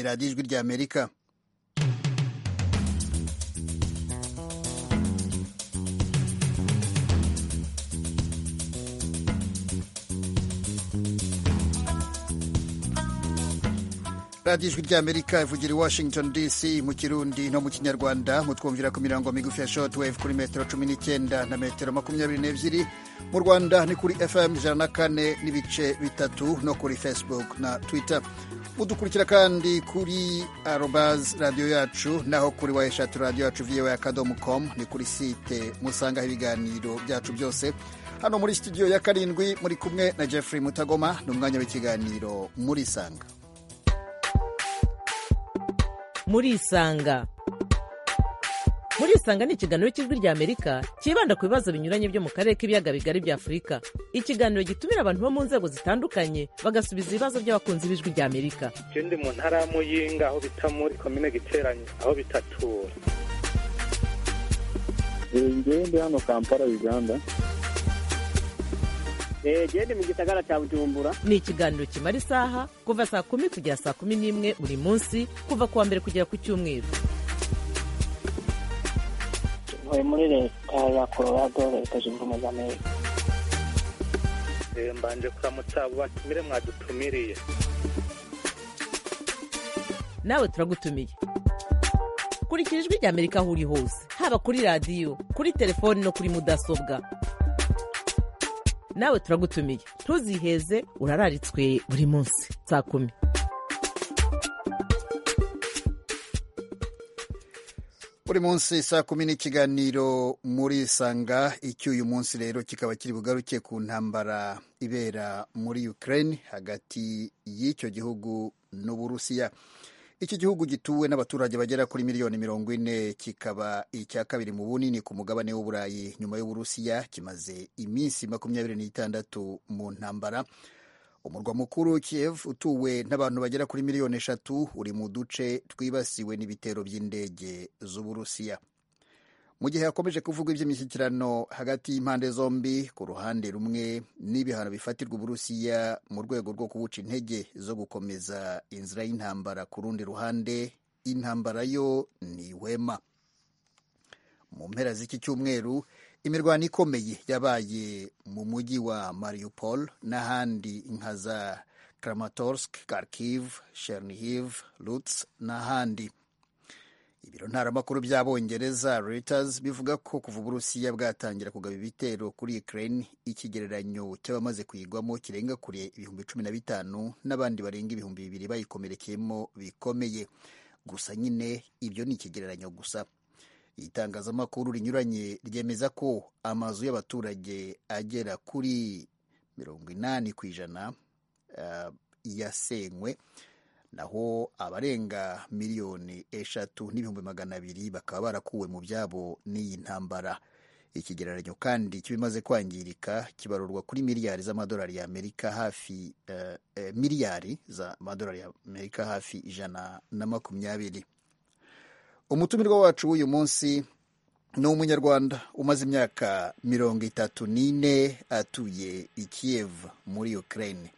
radiyo ijwi ry'amerika radiyo ijwi ry'amerika ivugira i washington dc mu kirundi no mu kinyarwanda mutwumvira ku mirongo migufi ya shortwave kuri metero cumi n'icyenda na metero makumyabiri n'ebyiri mu rwanda ni kuri fm ijana na kane n'ibice bitatu no kuri facebook na twitter mudukurikira kandi kuri arobaz radiyo yacu naho kuri wayeshatu radiyo yacu viyewe akadomo komu ni kuri site musangaho ibiganiro byacu byose hano muri studio ya karindwi muri kumwe na jeffrey mutagoma ni umwanya w'ikiganiro muri sanga murisanga murisanga ni ikiganiro cy'ijwi ry'amerika cyibanda ku bibazo binyuranye byo mu karere k'ibiyaga bigari bya afurika ikiganiro gitumira abantu bo mu nzego zitandukanye bagasubiza ibibazo by'abakunzi b'ijwi ry'amerika icyo ndi mu ntara y'amuyinga aho bita muri komine giteranye aho bitatura ngende hano kampala uganda gende mu gisagara cya bujumbura ni ikiganiro kimara isaha kuva saa kumi kugera saa kumi n'imwe buri munsi kuva ku wa mbere kugera ku cyumweru tuvuye muri leta ya colorado leta zunze ubumwe za amerika mbanje kuramutsa abo batumire mwadutumiriye nawe turagutumiye kurikira ijwi ry'amerika aho uri hose haba kuri radiyo kuri telefoni no kuri mudasobwa nawe turagutumiye ntuziheze urararitswe buri munsi saa kumi buri munsi saa kumi n'ikiganiro muri sanga icyo uyu munsi rero kikaba kiri bugaruke ku ntambara ibera muri Ukraine hagati y'icyo gihugu n'uburusiya iki gihugu gituwe n'abaturage bagera kuri miliyoni mirongo ine kikaba icya kabiri mu bunini ku mugabane w'uburayi nyuma y'uburusiya kimaze iminsi makumyabiri n'itandatu mu ntambara umurwa mukuru kiev utuwe n'abantu bagera kuri miliyoni eshatu uri mu duce twibasiwe n'ibitero by'indege z'uburusiya mu gihe hakomeje kuvugwa iby'imishyikirano hagati y'impande zombi ku ruhande rumwe n'ibihano bifatirwa uburusiya mu rwego rwo kubuca intege zo gukomeza inzira y'intambara ku rundi ruhande intambara yo ni ihwema mu mpera z'iki cyumweru imirwano ikomeye yabaye mu mujyi wa mariupol n'ahandi nka za kramatorsk kharkiv chernihiv lutz n'ahandi ibiro ntaramakuru by'abongereza Reuters bivuga ko kuva uburusiya bwatangira kugaba ibitero kuri Ukraine ikigereranyo cy'abamaze kuyigwamo kirenga kure ibihumbi cumi na bitanu n'abandi barenga ibihumbi bibiri bayikomerekeyemo bikomeye gusa nyine ibyo ni ikigereranyo gusa itangazamakuru rinyuranye ryemeza ko amazu y'abaturage agera kuri mirongo inani ku ijana uh, yasenywe naho abarenga miliyoni eshatu n'ibihumbi magana abiri bakaba barakuwe mu byabo n'iyi ntambara ikigereranyo kandi cy'ibimaze kwangirika kibarurwa kuri miliyari z'amadolari y'amerika hafi miliyari z'amadolari y'amerika hafi ijana na makumyabiri umutumirwa wacu w'uyu munsi ni umunyarwanda umaze imyaka mirongo itatu n'ine atuye i kiev muri ukraine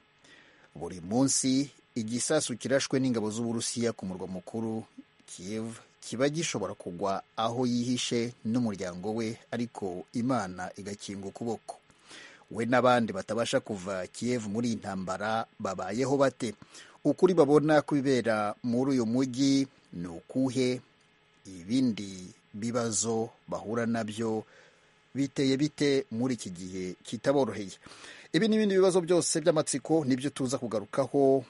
buri munsi igisasu kirashwe n'ingabo z'uburusiya ku murwa mukuru kiev kiba gishobora kugwa aho yihishe n'umuryango we ariko imana igakinga ukuboko we n'abandi batabasha kuva kiev muri iyi ntambara babayeho bate ukuri babona kubibera muri uyu mujyi ni ukuhe ibindi bibazo bahura nabyo biteye bite muri iki gihe kitaboroheye ibi n'ibindi bibazo byose by'amatsiko nibyo tuza kugarukaho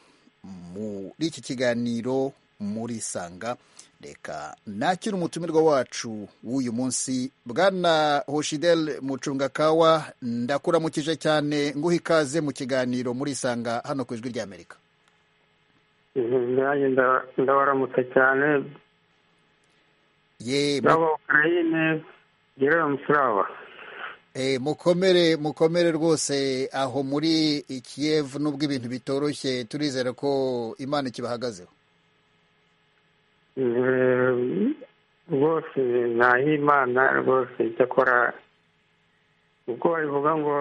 muri iki kiganiro muri sanga reka nakira umutumirwa wacu w'uyu munsi bwana hoshidel mucungakawa ndakuramukije cyane nguha ikaze mu kiganiro muri sanga hano ku ijwi ry'amerika nanjye ndabaramutsa cyane y'abakarayine gerera musiraba mukomere mukomere rwose aho muri ikiyevu nubwo ibintu bitoroshye turizera ko imana ikibahagazeho rwose imana rwose icyakora ubwo babivuga ngo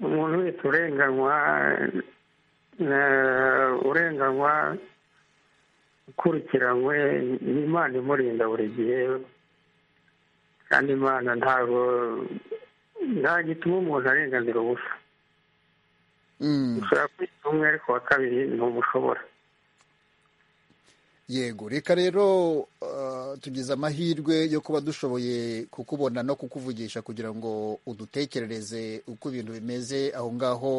umuntu wese urenganywa urenganywa ukurikiranywe ni imana imurinda buri gihe kandi imana ntabwo nta gituma umuntu arenganira ubusa Mm. ushobora kwita umwe ariko wa kabiri ntumushobora yego reka rero uh, tugize amahirwe yo kuba dushoboye kukubona no kukuvugisha kugira ngo udutekerereze uko ibintu bimeze aho ngaho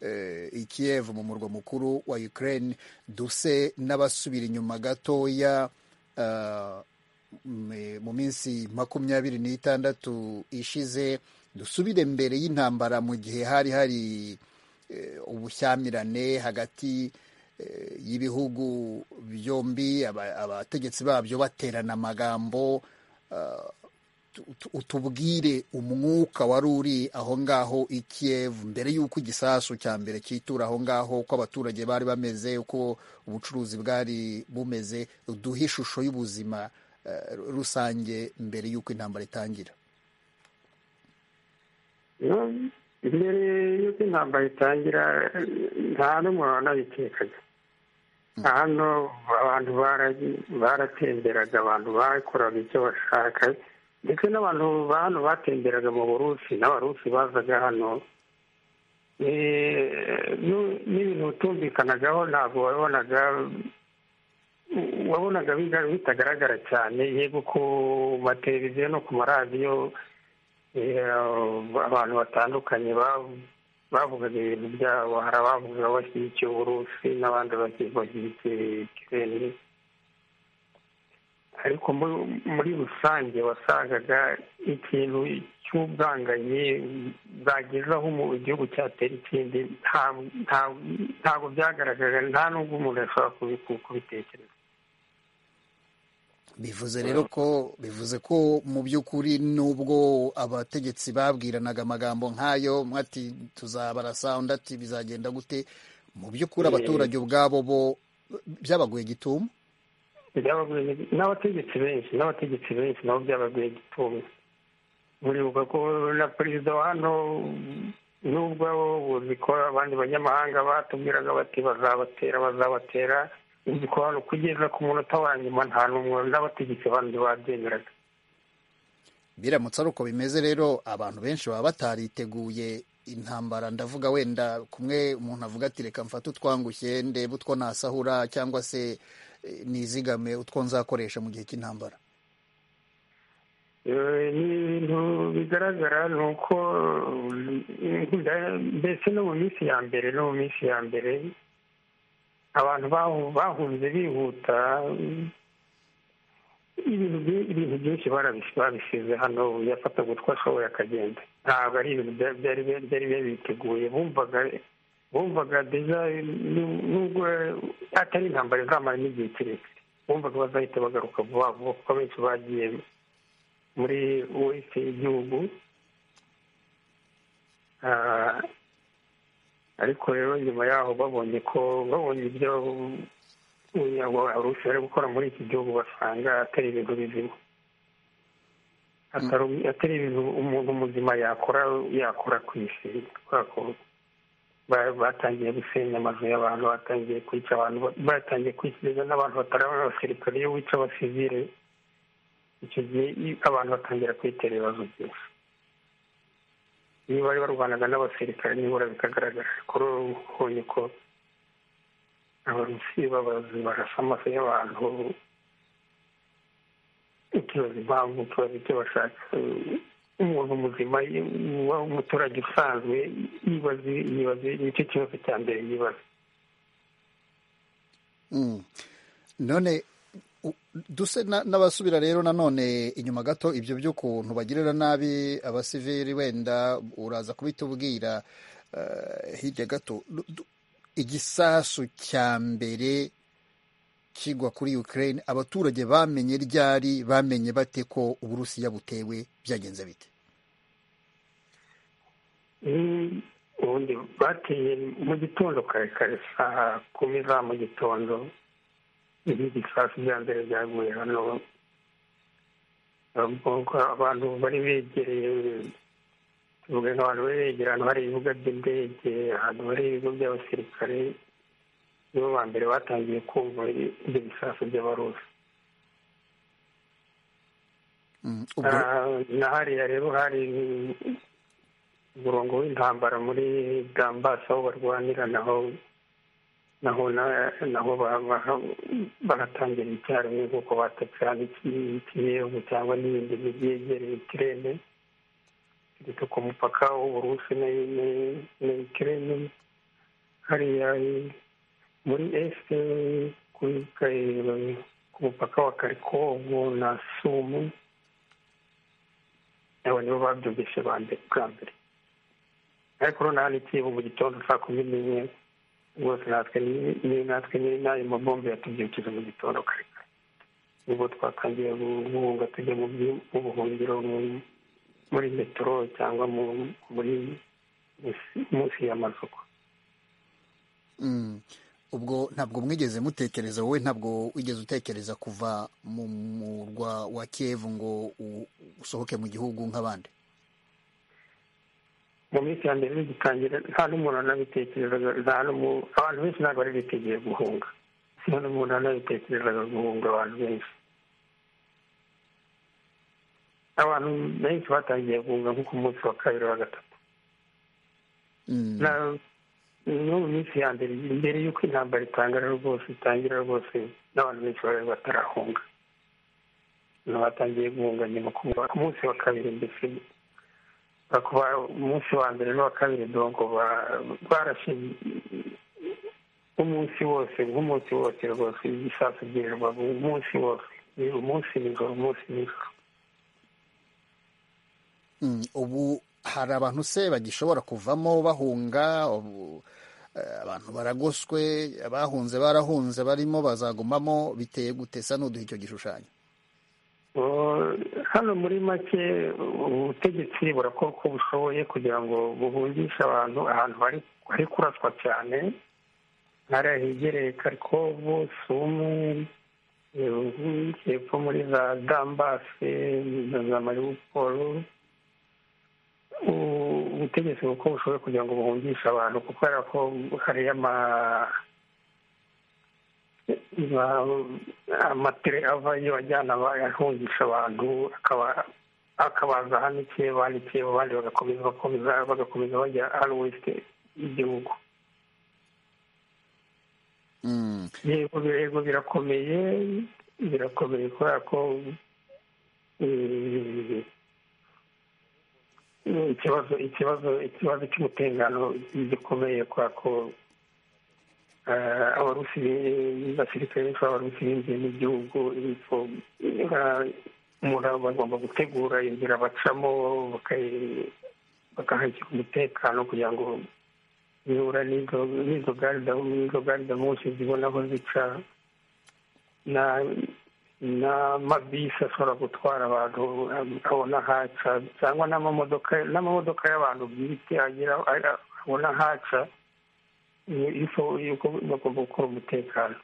eh, i Kiev mu murwa mukuru wa Ukraine duse n'abasubira inyuma gatoya uh, m- mu minsi makumyabiri n'itandatu ishize dusubire mbere y'intambara mu gihe hari hari eh, ubushyamirane hagati eh, y'ibihugu byombi aba- abategetsi babyo baterana amagambo ah, tu- tu- utubwire umwuka wari uri aho ngaho i Kiev mbere y'uko igisasu cya mbere cyitura aho ngaho uko abaturage bari bameze uko ubucuruzi bwari bumeze duhe ishusho y'ubuzima eh, rusange mbere y'uko intambara itangira No, mbere y'uko intambara itangira nta n'umuntu wanabitekaga hano abantu bara- baratemberaga abantu bakoraga icyo bashaka ndetse n'abantu ba hano batemberaga mu burusi n'abarusi bazaga hano Eh, nu- n'ibintu utumvikanagaho ntabwo wabonaga wabonaga biga- bitagaragara cyane yego ku mateleviziyo no ku maradiyo Eh, abantu batandukanye ba- bavugaga ibintu byabo hari abavuga bashyigikiye uburusi n'abandi bashyi- bashyigikiye ikirere ariko mu- muri rusange wasangaga ikintu cy'ubwangayi bwageza aho umu- igihugu cyatera ikindi nta- nta- ntabwo byagaragaraga nta n'ubwo umuntu yashobora kubi- kubitekereza bivuze rero ko bivuze ko mu by'ukuri nubwo abategetsi babwiranaga amagambo nk'ayo mwati tuzabarasa undi ati bizagenda gute mu by'ukuri Eh. abaturage ubwabo bo byabaguye gitumo Byabagoye- n'abategetsi benshi n'abategetsi benshi nabo byabagoye gituma buribuka ko na perezida wa hano nubwo abo uzi ko abandi banyamahanga batubwiraga bati bazabatera bazabatera uzi ko hano kugeza ku munota wa nyuma nta n'umwe n'abategetsi bandi babyemeraga biramutse ari uko bimeze rero abantu benshi baba batariteguye intambara ndavuga wenda kumwe umuntu avuga ati reka mfate utwangushye ndebe utwo nasahura cyangwa se eh, nizigame utwo nzakoresha mu gihe cy'intambara Eh, ni ibintu bigaragara ni uko eh, mbese no mu minsi ya mbere no mu minsi ya mbere abantu bahu- bahunze bihuta ibintu byi- ibintu byinshi barabis- babisize hano yafataga utwo ashoboye akagenda ntabwo ari ibintu bya- byari byari biteguye bumvaga bumvaga deja nu- nubwo atari intambara izamara n'igihe kirekire bumvaga bazahita bagaruka vuba vuba kuko benshi bagiye muri wese y'igihugu Ah, ariko rero nyuma yaho babonye ko babonye ibyo abarusi bari gukora muri iki gihugu basanga atari ibintu bizima Atari atari ibintu umuntu muzima yakora yakora ku isi kubera ko ba- batangiye gusenya amazu y'abantu batangiye kwica abantu batangiye kwikiza n'abantu batari abasirikare iyo wica abasivire icyo gihe i- abantu batangira kwitera ibibazo byinshi niba bari barwanaga n'abasirikare nibura bikagaragara kuri ubu ubonye ko abarusi babazi barasa amaso y'abantu utubaza impamvu utubaza icyo bashaka umuntu muzima ye- uba umuturage usanzwe yibaze yibaze nicyo kibazo cya mbere yibaza Mm. none u- duse na- n'abasubira rero nanone inyuma gato ibyo by'ukuntu bagirira nabi abasivili wenda uraza kubitubwira eh, hirya gato Du- du- igisasu cya mbere kigwa kuri ukraine abaturage bamenye ryari bamenye bate ko uburusiya butewe byagenze bite Mm, ubundi bateye mu gitondo kare kare saa kumi za mu gitondo ibi ibisasu bya mbere byaguye hano Ubwo abantu bari begereye tuvuge nk'abantu bari begereye ahantu hari ibibuga by'indege ahantu hari ibigo by'abasirikare nibo ba mbere batangiye kumva ibyo bisasu by'abarusi na hariya rero hari umurongo w'intambara muri gambasi aho barwanira naho naho naho baratangira icyaro nk'uko batakirana ikiyevu cyangwa n'ibindi byegereye ikirere kereka ku mupaka w'uburusi na ikirere hariya muri esite ku mupaka wa karikovu na sumu abo nibo babyumvise bwa mbere ariko noneho n'ikibo mu gitondo saa kumi n'imwe rwose natwe ni natwe nyine n'ayo mabombe yatubyukije mu gitondo kare nibwo twatangiye guhunga tujya mu buhungiro muri metero cyangwa muri munsi y'amasoko ubwo ntabwo mwigeze mutekereza wowe ntabwo wigeze utekereza kuva mu murwa wa kiyevu ngo usohoke mu gihugu nk'abandi mu minsi ya mbere bigitangira nta n'umuntu anabitekerezaga nta abantu benshi ntabwo bari biteguye guhunga nta n'umuntu anabitekerezaga guhunga abantu benshi abantu benshi batangiye guhunga nko ku munsi wa kabiri wa gatatu no mu minsi ya mbere mbere y'uko intambara itangara rwose itangira rwose n'abantu benshi bari batarahunga batangiye guhunga nyuma ku munsi wa kabiri mbese umunsi wa mbere n'uwa kabiri donko barashe umunsi wose nk'umunsi wose rwose ibisasu byirirwa umunsi wose umunsi nijoro umunsi nijoro ubu hari abantu se bagishobora kuvamo bahunga abantu baragoswe abahunze barahunze barimo bazagumamo biteye gutesa n'uduha icyo gishushanyo hano muri make ubutegetsi burakora uko bushoboye kugira ngo buhungishe abantu ahantu hari kuraswa cyane ntara hegereye karikovu sumu hepfo muri za dambase na za maribuporo ubutegetsi uko bushoboye kugira ngo buhungishe abantu kuko ko hariyo ama amatire ava iyo ajyana ahungisha abantu akabaza hano ikeba hano ikeba abandi bagakomeza bakomeza bagakomeza bajya hano wese y'igihugu yego yego birakomeye birakomeye kubera ko ikibazo ikibazo ikibazo cy'umutekano gikomeye kubera ko abarusi basirikare benshi b'abarusi binjiye mu gihugu umuntu bagomba gutegura inzira bacamo bakahashyira umutekano kugira ngo bihura n'izo garida munsi zibona aho zica n'amabisi ashobora gutwara abantu abona haca cyangwa n'amamodoka y'abantu bwite abona haca yuko bagomba gukora umutekano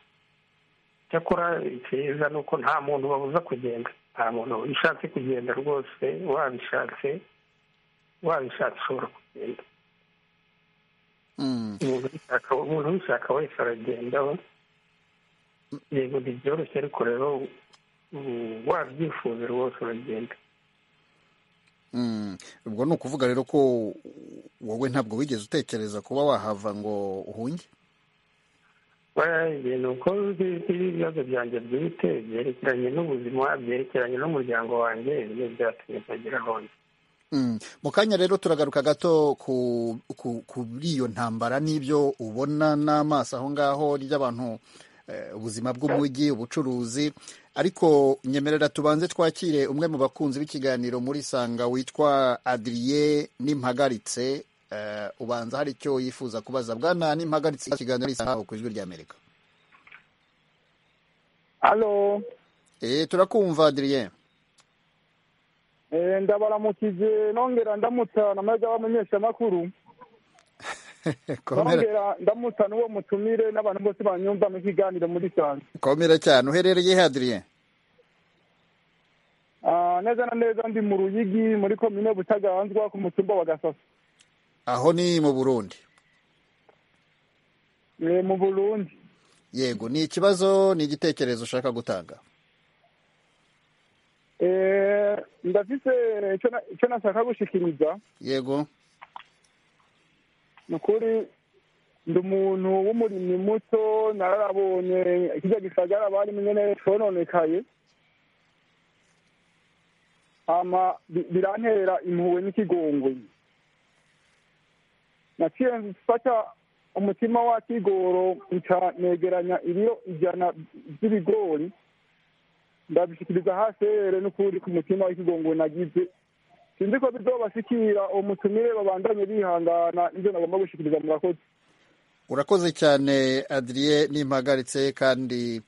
cyakora icyiza ni uko nta muntu babuza kugenda nta muntu ushatse kugenda rwose wabishatse wabishatse ushobora kugenda umuntu ubishaka wese aragenda yego ntibyoroshye ariko rero wabyifuza rwose uragenda ubwo ni ukuvuga rero ko wowe ntabwo wigeze utekereza kuba wahava ngo uhunge ni uko ibibazo byanjye bwite byerekeranye n'ubuzima byerekeranye n'umuryango wanjye ibyo byatumye utagira aho mu kanya rero turagaruka gato kuri iyo ntambara n'ibyo ubona n'amaso aho ngaho ry'abantu ubuzima bw'umujyi ubucuruzi ariko nyemerera tubanze twakire umwe mu bakunzi b'ikiganiro muri sanga witwa adiriye n'impagaritse ubanza hari icyo yifuza kubaza bwana n'impagaritse ikiganiro isanga ku ijwi rya amerika halo turakumva adiriye ndabaramukije nongera ndamutsa na majya w'abamenyeshamakuru nongera ndamutsa n'uwo mutumire n'abantu bose banyumva mu kiganiro muri sanga komera cyane uherereye hadiriye neza na neza ndi mu ruyigi muri komine butaganzwa ku mutumba wa gasaso aho ni mu burundi mu burundi yego ni ikibazo ni igitekerezo ushaka gutanga Eh, ndafise icyo na- icyo nashaka gushikiriza yego ni ukuri ndi umuntu w'umurimyi muto nararabonye kirya gisagara barimo nyene cononekaye hama bi- birantera impuhwe n'ikigongoyi naciye mfata umutima wa kigoro nca negeranya ibiro ijana by'ibigori ndabishikiriza hasere n'ukuri ku mutima w'ikigongo nagize sinzi ko bizobashikira uwo mutumire babandanye bihangana ibyo nagomba gushikiriza murakoze urakoze cyane adriye nimpagaritse kandi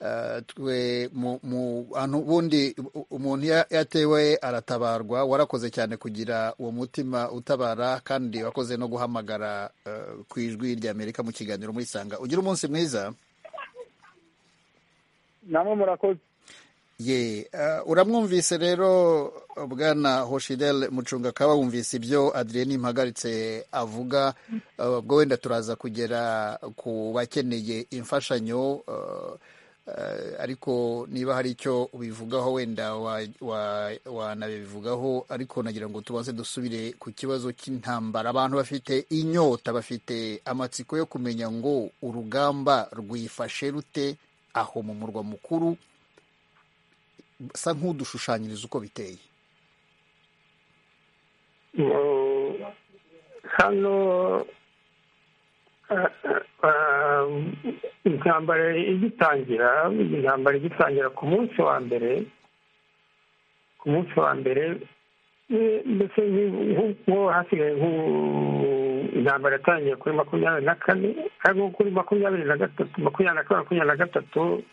eh, twe mu- mu hantu bundi u- umuntu ya- yatewe aratabarwa warakoze cyane kugira uwo mutima utabara kandi wakoze no guhamagara eh, ku ijwi rya amerika mu kiganiro muri sanga ugira umunsi mwiza namwe murakoze ye eh, uramwumvise rero bwana hoshidel mucungakaba wumvise ibyo adrien impagaritse avuga eh, ubwo wenda turaza kugera ku bakeneye imfashanyo eh, eh, ariko niba hari icyo ubivugaho wenda wa- wa- wanabivugaho ariko nagira ngo tubanze dusubire ku kibazo cy'intambara abantu bafite inyota bafite amatsiko yo kumenya ngo urugamba rwifashe rute aho mu murwa mukuru sa nk'udushushanyiriza uko biteye Mm, hano ah, ah, intambara igitangira intambara igitangira ku munsi wa mbere ku munsi wa mbere eh, mbese ni- nku- nko hasigaye nku- intambara yatangiye kuri makumyabiri na kane ariko kuri makumyabiri na gatatu makumyabiri na kane makumyabiri na gatatu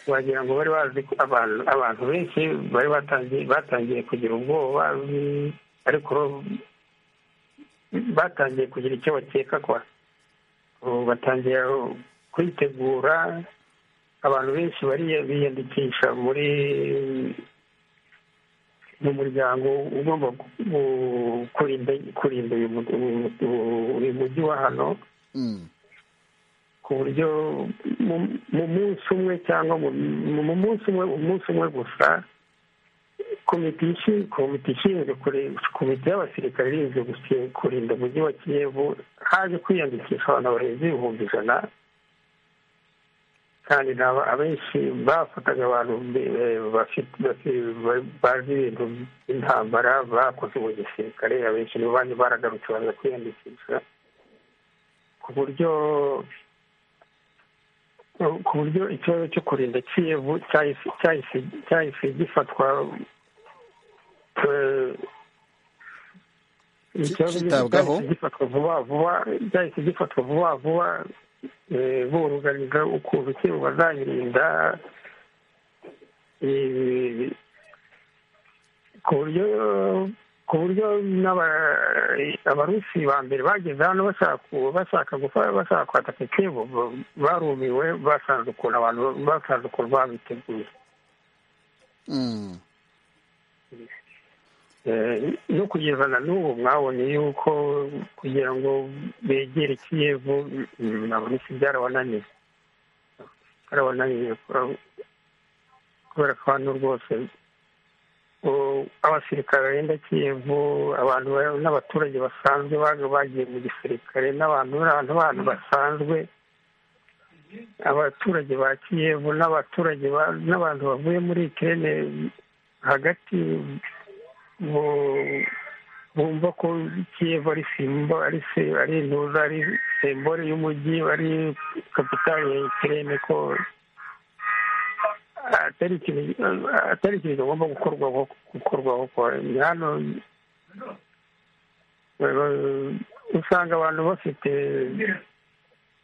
wagira ngo bari bazi ko abantu abantu benshi bari batangiye batangiye kugira ubwoba mm, ariko batangiye kugira icyo bakeka kwa ubu batangiye kwitegura abantu benshi bari biyandikisha muri mu muryango ugomba ku- kurinda kurinda uyu mu- uyu mu- uyu mujyi wa hano Mm, ku buryo mu- mu munsi umwe cyangwa mu- mu munsi umwe umunsi umwe gusa komite ishi- komite ishinzwe kure- komite y'abasirikare irinzwe gusi- kurinda umujyi wa kiyevu haje kwiyandikisha abantu barenze ibihumbi ijana kandi naba abenshi bafataga abantu be- be- bafite bafi- ba- bazi ibintu by'intambara bakoze mu gisirikare abenshi nibo bandi baragarutse baza kwiyandikisha ku buryo ku buryo ikibazo cyo kurinda kiyevu cyahise cyahise- cyahise gifatwa eh, ikibazo Cyitabwaho. cyahise gifatwa vuba vuba cyahise gifatwa vuba vuba eh, buruganiza ukuntu kiyevu bazayirinda eh, ku buryo ku buryo n'aba- abarusi ba mbere bageze hano bashaka ku- bashaka gufa- bashaka kwataka ikibo barumiwe basanze ukuntu abantu basanze ukuntu babiteguye mm, Eh, no kugeza na n'ubu mwabonye yuko kugira ngo begere ikiyevu mm, abarusi byarabananiye byarabananiye kubera- kubera ko hano rwose u- abasirikare barinda kiyevu abantu ba- n'abaturage basanzwe baga- bagiye mu gisirikare n'abantu n'abantu bantu basanzwe abaturage ba kiyevu n'abaturage ba- n'abantu bavuye muri ikirere hagati bu- bumva ko kiyevu ari simbo ari se- ari intuza ari sembore y'umujyi ari kapitali ya ikirere ko atari ikintu atari ikintu kigomba gukorwaho gukorwaho kwa ni hano eh, usanga abantu bafite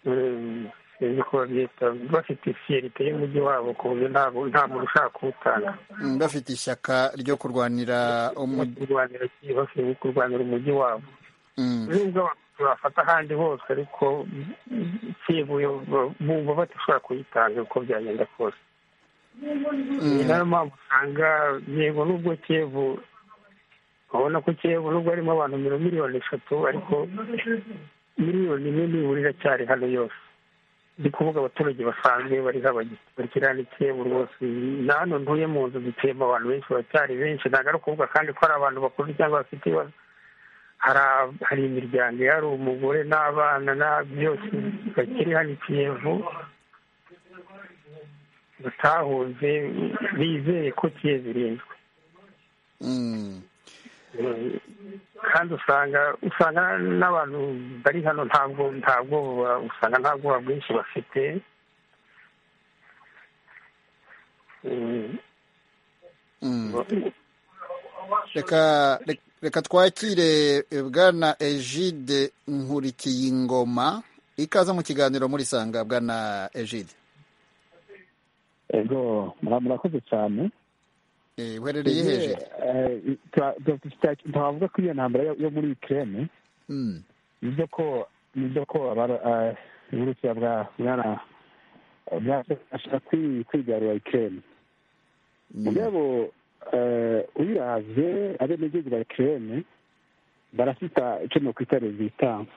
eh, sinzi ko babyita bafite fiyerite y'umujyi wabo ku buryo ntabwo nta muntu ushaka kuwutanga mm, bafite ishyaka ryo kurwanira umu- kurwanira ki- bafite kurwanira umujyi wabo mm, nubwo abantu bafata ahandi hose ariko kivuye bumva badashobora kuyitanga uko byagenda kose ni mm, nayo mpamvu usanga yego nubwo kivu urabona ko kivu nubwo harimo abantu miliyoni eshatu ariko miliyoni imwe nibura iracyari hano yose ni kuvuga abaturage basanzwe bari bakiranitse buri wose na hano ntuye mu nzu zituyemo abantu benshi baracyari benshi ntabwo ari ukuvuga kandi ko ari abantu bakuze cyangwa bafite ibibazo hari imiryango ihari umugore n'abana na byose bakiri hano i kiyevu batahunze bizeye ko kiyezirinzwe kandi usanga usanga n'abantu bari hano ntabwo ntabwo usanga nta bwoba bwinshi bafite reka twakire bwana egide nkurikiye ingoma ikaza mu kiganiro muri sanga bwana egide ego murakoze cyane uherereye hejuru twavuga ko iyo ntambara yo muri ikirere nibyo ko nibyo ko uburusiya bwashaka kwigarura ikirere mugabo uyiravye abenegihugu ba ikirere barafita icyo nokwita rezitanse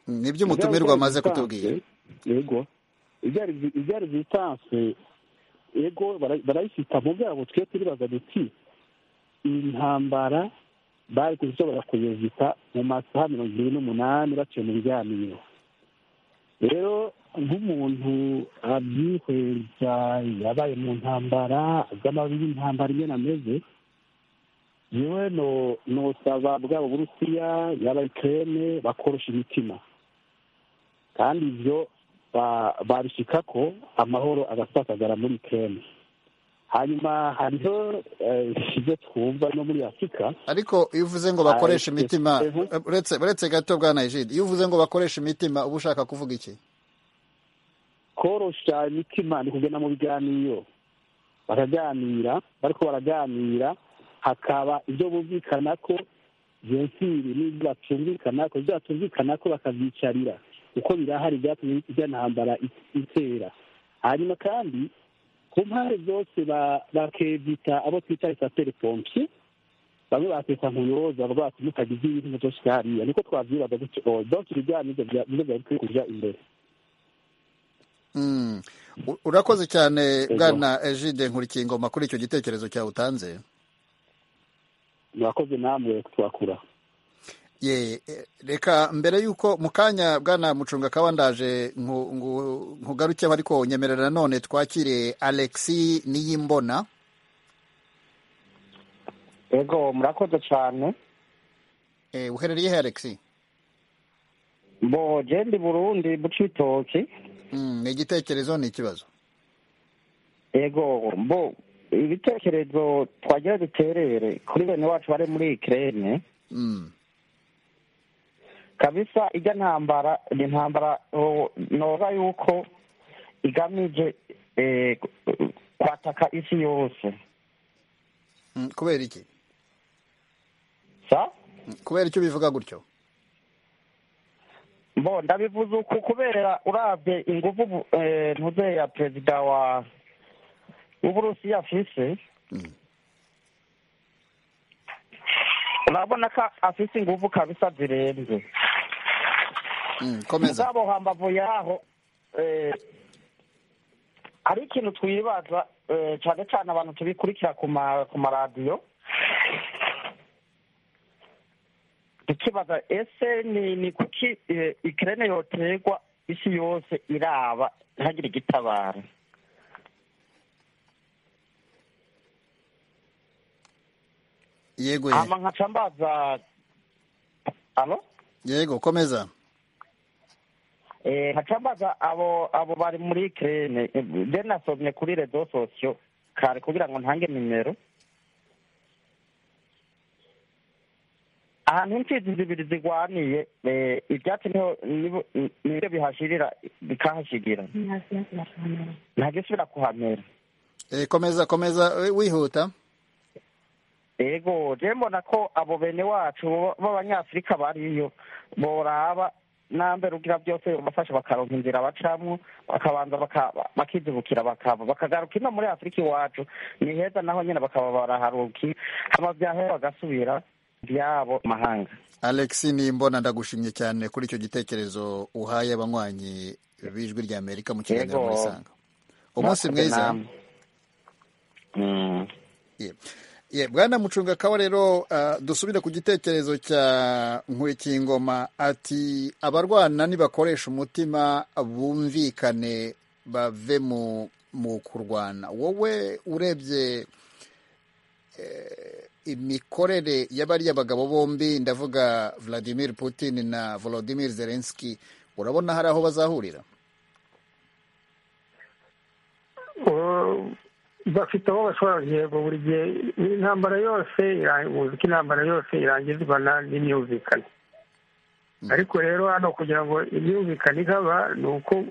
nibyo umutumirwa amaze kutubwira yego ibya rezitanse ego barayifita mu byabo twe turibaza duti iyi ntambara bari kushobora kuyezita mu masaha mirongo irindwi n'umunani baciye mu biganiro rero nk'umuntu abyihweza yabaye mu ntambara z'amabi y'intambara ingena ameze yewe nosaba bwabo burusiya yaba ikirere bakorosha imitima kandi ibyo babishyika ko amahoro agasakazara muri kene hanyuma hariho ibyo twumva no muri afurika ariko iyo uvuze ngo bakoreshe imitima uretse gato bwa nayijide iyo uvuze ngo bakoreshe imitima uba ushaka kuvuga iki korosha imitima ni kugenda mu biganiro baraganira bariko baraganira hakaba ibyo bumvikana ko jensiri n'ibyo batumvikana ko ibyo batumvikana ko bakabyicarira kuko birahari byatumye ijya ntambara itera hanyuma kandi ku mpande zose bakebita abo twita esaperi pompi bamwe bakita nkuyoza bwacu mutagize ibintu byose hariya niko twabyibaza gutyo byose ibiganiro nibyo byari bikwiye kujya imbere urakoze cyane bwana ejide nkurikingoma kuri icyo gitekerezo cyawe utanze murakoze namwe twakura ye reka mbere y'uko mu kanya bwana mucunga akaba ndaje nkugarukeho ariko nyemerera none twakire alexi niyimbona yego murakoze cyane uherereye he alexi bo genda burundi buca itoki ni igitekerezo ni ikibazo yego bo ibitekerezo twagira duterere kuri bene wacu bari muri ikirere kabisa ijya ntambara ni ntambara nora yuko igamije kwataka isi yose kubera iki sa kubera icyo bivuga gutyo mbo ndabivuze uku kubera urabye ingufu ntuze ya perezida wa w'uburusiya afise urabona ko afite ingufu kabisa zirenze komeza zabo hambavu yaho hari ikintu twibaza cyane cyane abantu tubikurikira ku maradiyo tukibaza ese ni kuki ikirere yoterwa isi yose iraba ntihagire igitabara yego hama nkaca mbaza alo yego komeza eh nkaca mbaza abo abo bari muri kirene je nasomye kuri rezo sosiyo kare kugira ngo ntange nimero ahantu imfizi zibiri zigwaniye ibyatsi niho nibyo bihashirira bikahashigira ntagisubira kuhamera komeza komeza wihuta ego je mbona ko abo bene wacu b'abanyafurika bariyo boraba nambere ugira byose bafasha bakaronka inzira bacamwo bakabanza bakizibukira bakava bakagaruka ino muri afurika iwacu ni heza naho nyine bakaba baraharuki hama vyaho bagasubira byabo mahanga alexi nimbona ndagushimye cyane kuri icyo gitekerezo uhaye abanywanyi b'ijwi rya amerika mu kiganiro Yego. muri sanga umunsi mwiza Yeah. Yeah, bwana mucungakawa rero uh, dusubire ku gitekerezo cya nkwikingoma ati abarwana nibakoresha umutima bumvikane bave mu mu kurwana wowe urebye eh, imikorere y'abariya bagabo bombi ndavuga Vladimir Putin na Volodymyr Zelensky urabona hari aho bazahurira Ubu bafite aho bashobora yego buri gihe intambara yose ira- uzi ko intambara yose irangizwa na- n'imyumvikane ariko rero hano kugira ngo imyumvikane ihaba ni uko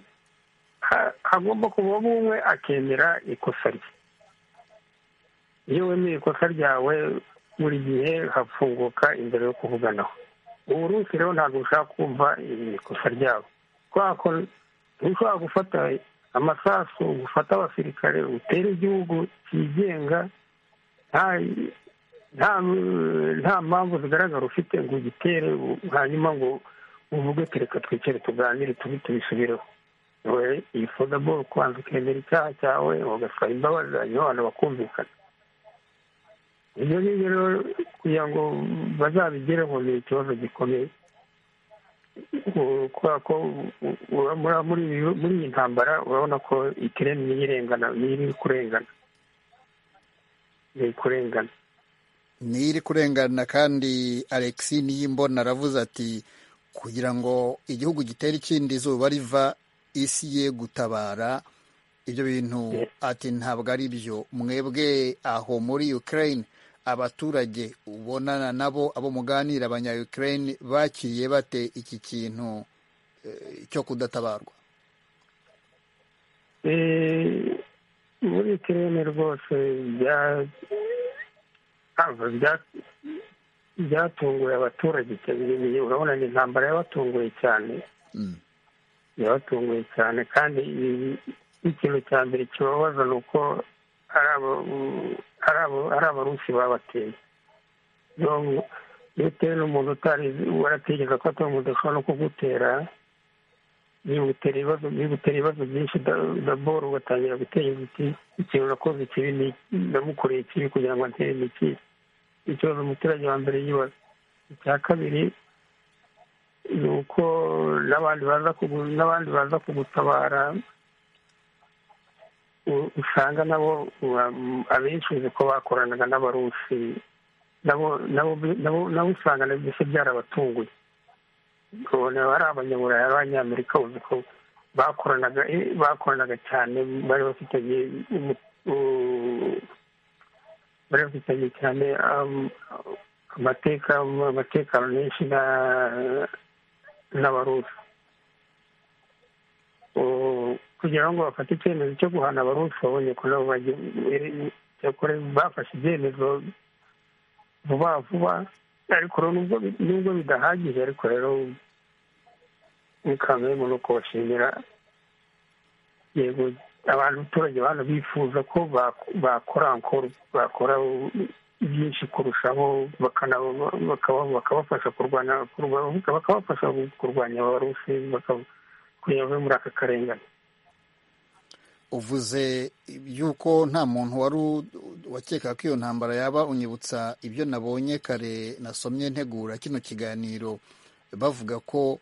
ha- hagomba kuvamo umwe akemera ikosa rye iyo wemeye ikosa ryawe buri gihe hafunguka inzira yo kuvuganaho ubu Rusi rero ntabwo ushaka kumva ikosa ryabo kubera ko ntushobora gufata amasasu gufata abasirikare utere igihugu cyigenga nta nta nta mpamvu zigaragara ufite ngo ugitere u- hanyuma ngo uvuge "Ati reka twicare tuganire tubi tubisubireho we ifodaboro kubanza ukemera icyaha cyawe ugasaba imbabazi hanyuma abantu bakumvikana ibyo ngibyo rero kugira ngo bazabigereho ni ikibazo gikomeye kubera ko u- u- muri- muri iyi- muri iyi ntambara urabona ko ikirere n'irengana n'iri kurengana n'iri kurengana ntiri kurengana kandi alexi niyimbona aravuze ati kugira ngo igihugu gitere ikindi izuba riva isi ye gutabara ibyo bintu Yeah. ati ntabwo ari byo mwebwe aho muri ukraine abaturage ubonana nabo abo muganira abanya ukraine bakiriye bate iki kintu eh, cyo kudatabarwa Eh, muri ikirere rwose bya- ntabwo bya- byatunguye abaturage cyane Ni- urabona ni intambara yabatunguye cyane Mm. yabatunguye cyane kandi i- ikintu cya mbere kibabaza ni uko ari aba- ari aba- ari abarusi babateye Niyo mpu- iyo utewe n'umuntu utarizi waratekereza ko atari umuntu ashobora no kugutera bigutera ibibazo bigutera ibibazo byinshi da- daboro ugatangira gutekereza uti ikintu nakoze kibi ni- namukoreye kibi kugira ngo ntere niki ikibazo umuturage wa mbere yibaza icya kabiri ni uko n'abandi baza kugu- n'abandi baza kugutabara u- usanga nabo ura- abenshi uzi ko bakoranaga n'abarusi nabo nabo nabo nabo usanga nabyo se byarabatunguye ukabona ari abanyaburayi ari abanyamerika uzi ko bakoranaga eh, bakoranaga cyane bari bafitanye umu- u- bari bafitanye cyane um, amateka amatekano menshi na n'abarusi U- kugira ngo bafate icyemezo cyo guhana abarusi babonye ko nabo bagi- iri- cyakora bafashe ibyemezo vuba vuba ariko rero nubwo bi- nubwo bidahagije ariko rero mukamwemu no kubashimira yego abantu abaturage bano bifuza ko bak- bakora encore bakora byinshi kurushaho bakana- bakaba- bakabafasha kurwana kurwa- bakabafasha kurwanya abarusi baka- kugira bave muri aka karengane uvuze yuko nta muntu wari u- wakekaga ko iyo ntambara yaba unyibutsa ibyo nabonye kare nasomye ntegura kino kiganiro bavuga ko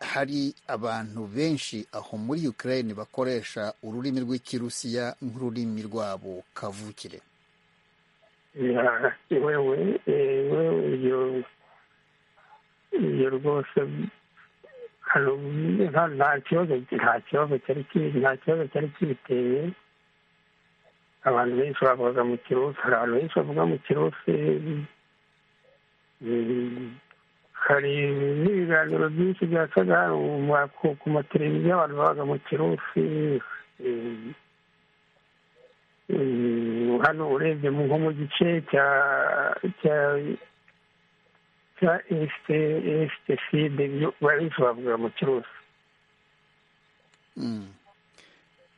hari abantu benshi aho muri Ukraine bakoresha ururimi rw'ikirusiya nk'ururimi rwabo kavukire Ya- wewe eh, wewe ibyo ibyo rwose hano nta- nta kibazo nta kibazo cyari ki- nta kibazo cyari kibiteye abantu benshi bavuga mu kirusi hari abantu benshi bavuga mu kirusi Mm, hari n'ibiganiro byinshi byacaga hano mu ma- ku- ku mateleviziyo abantu babaga mu kirusi Mm, Mm, hano urebye mu- nko mu gice cya cya cya esite esite side ibyo benshi bavuga mu kirusi Mm.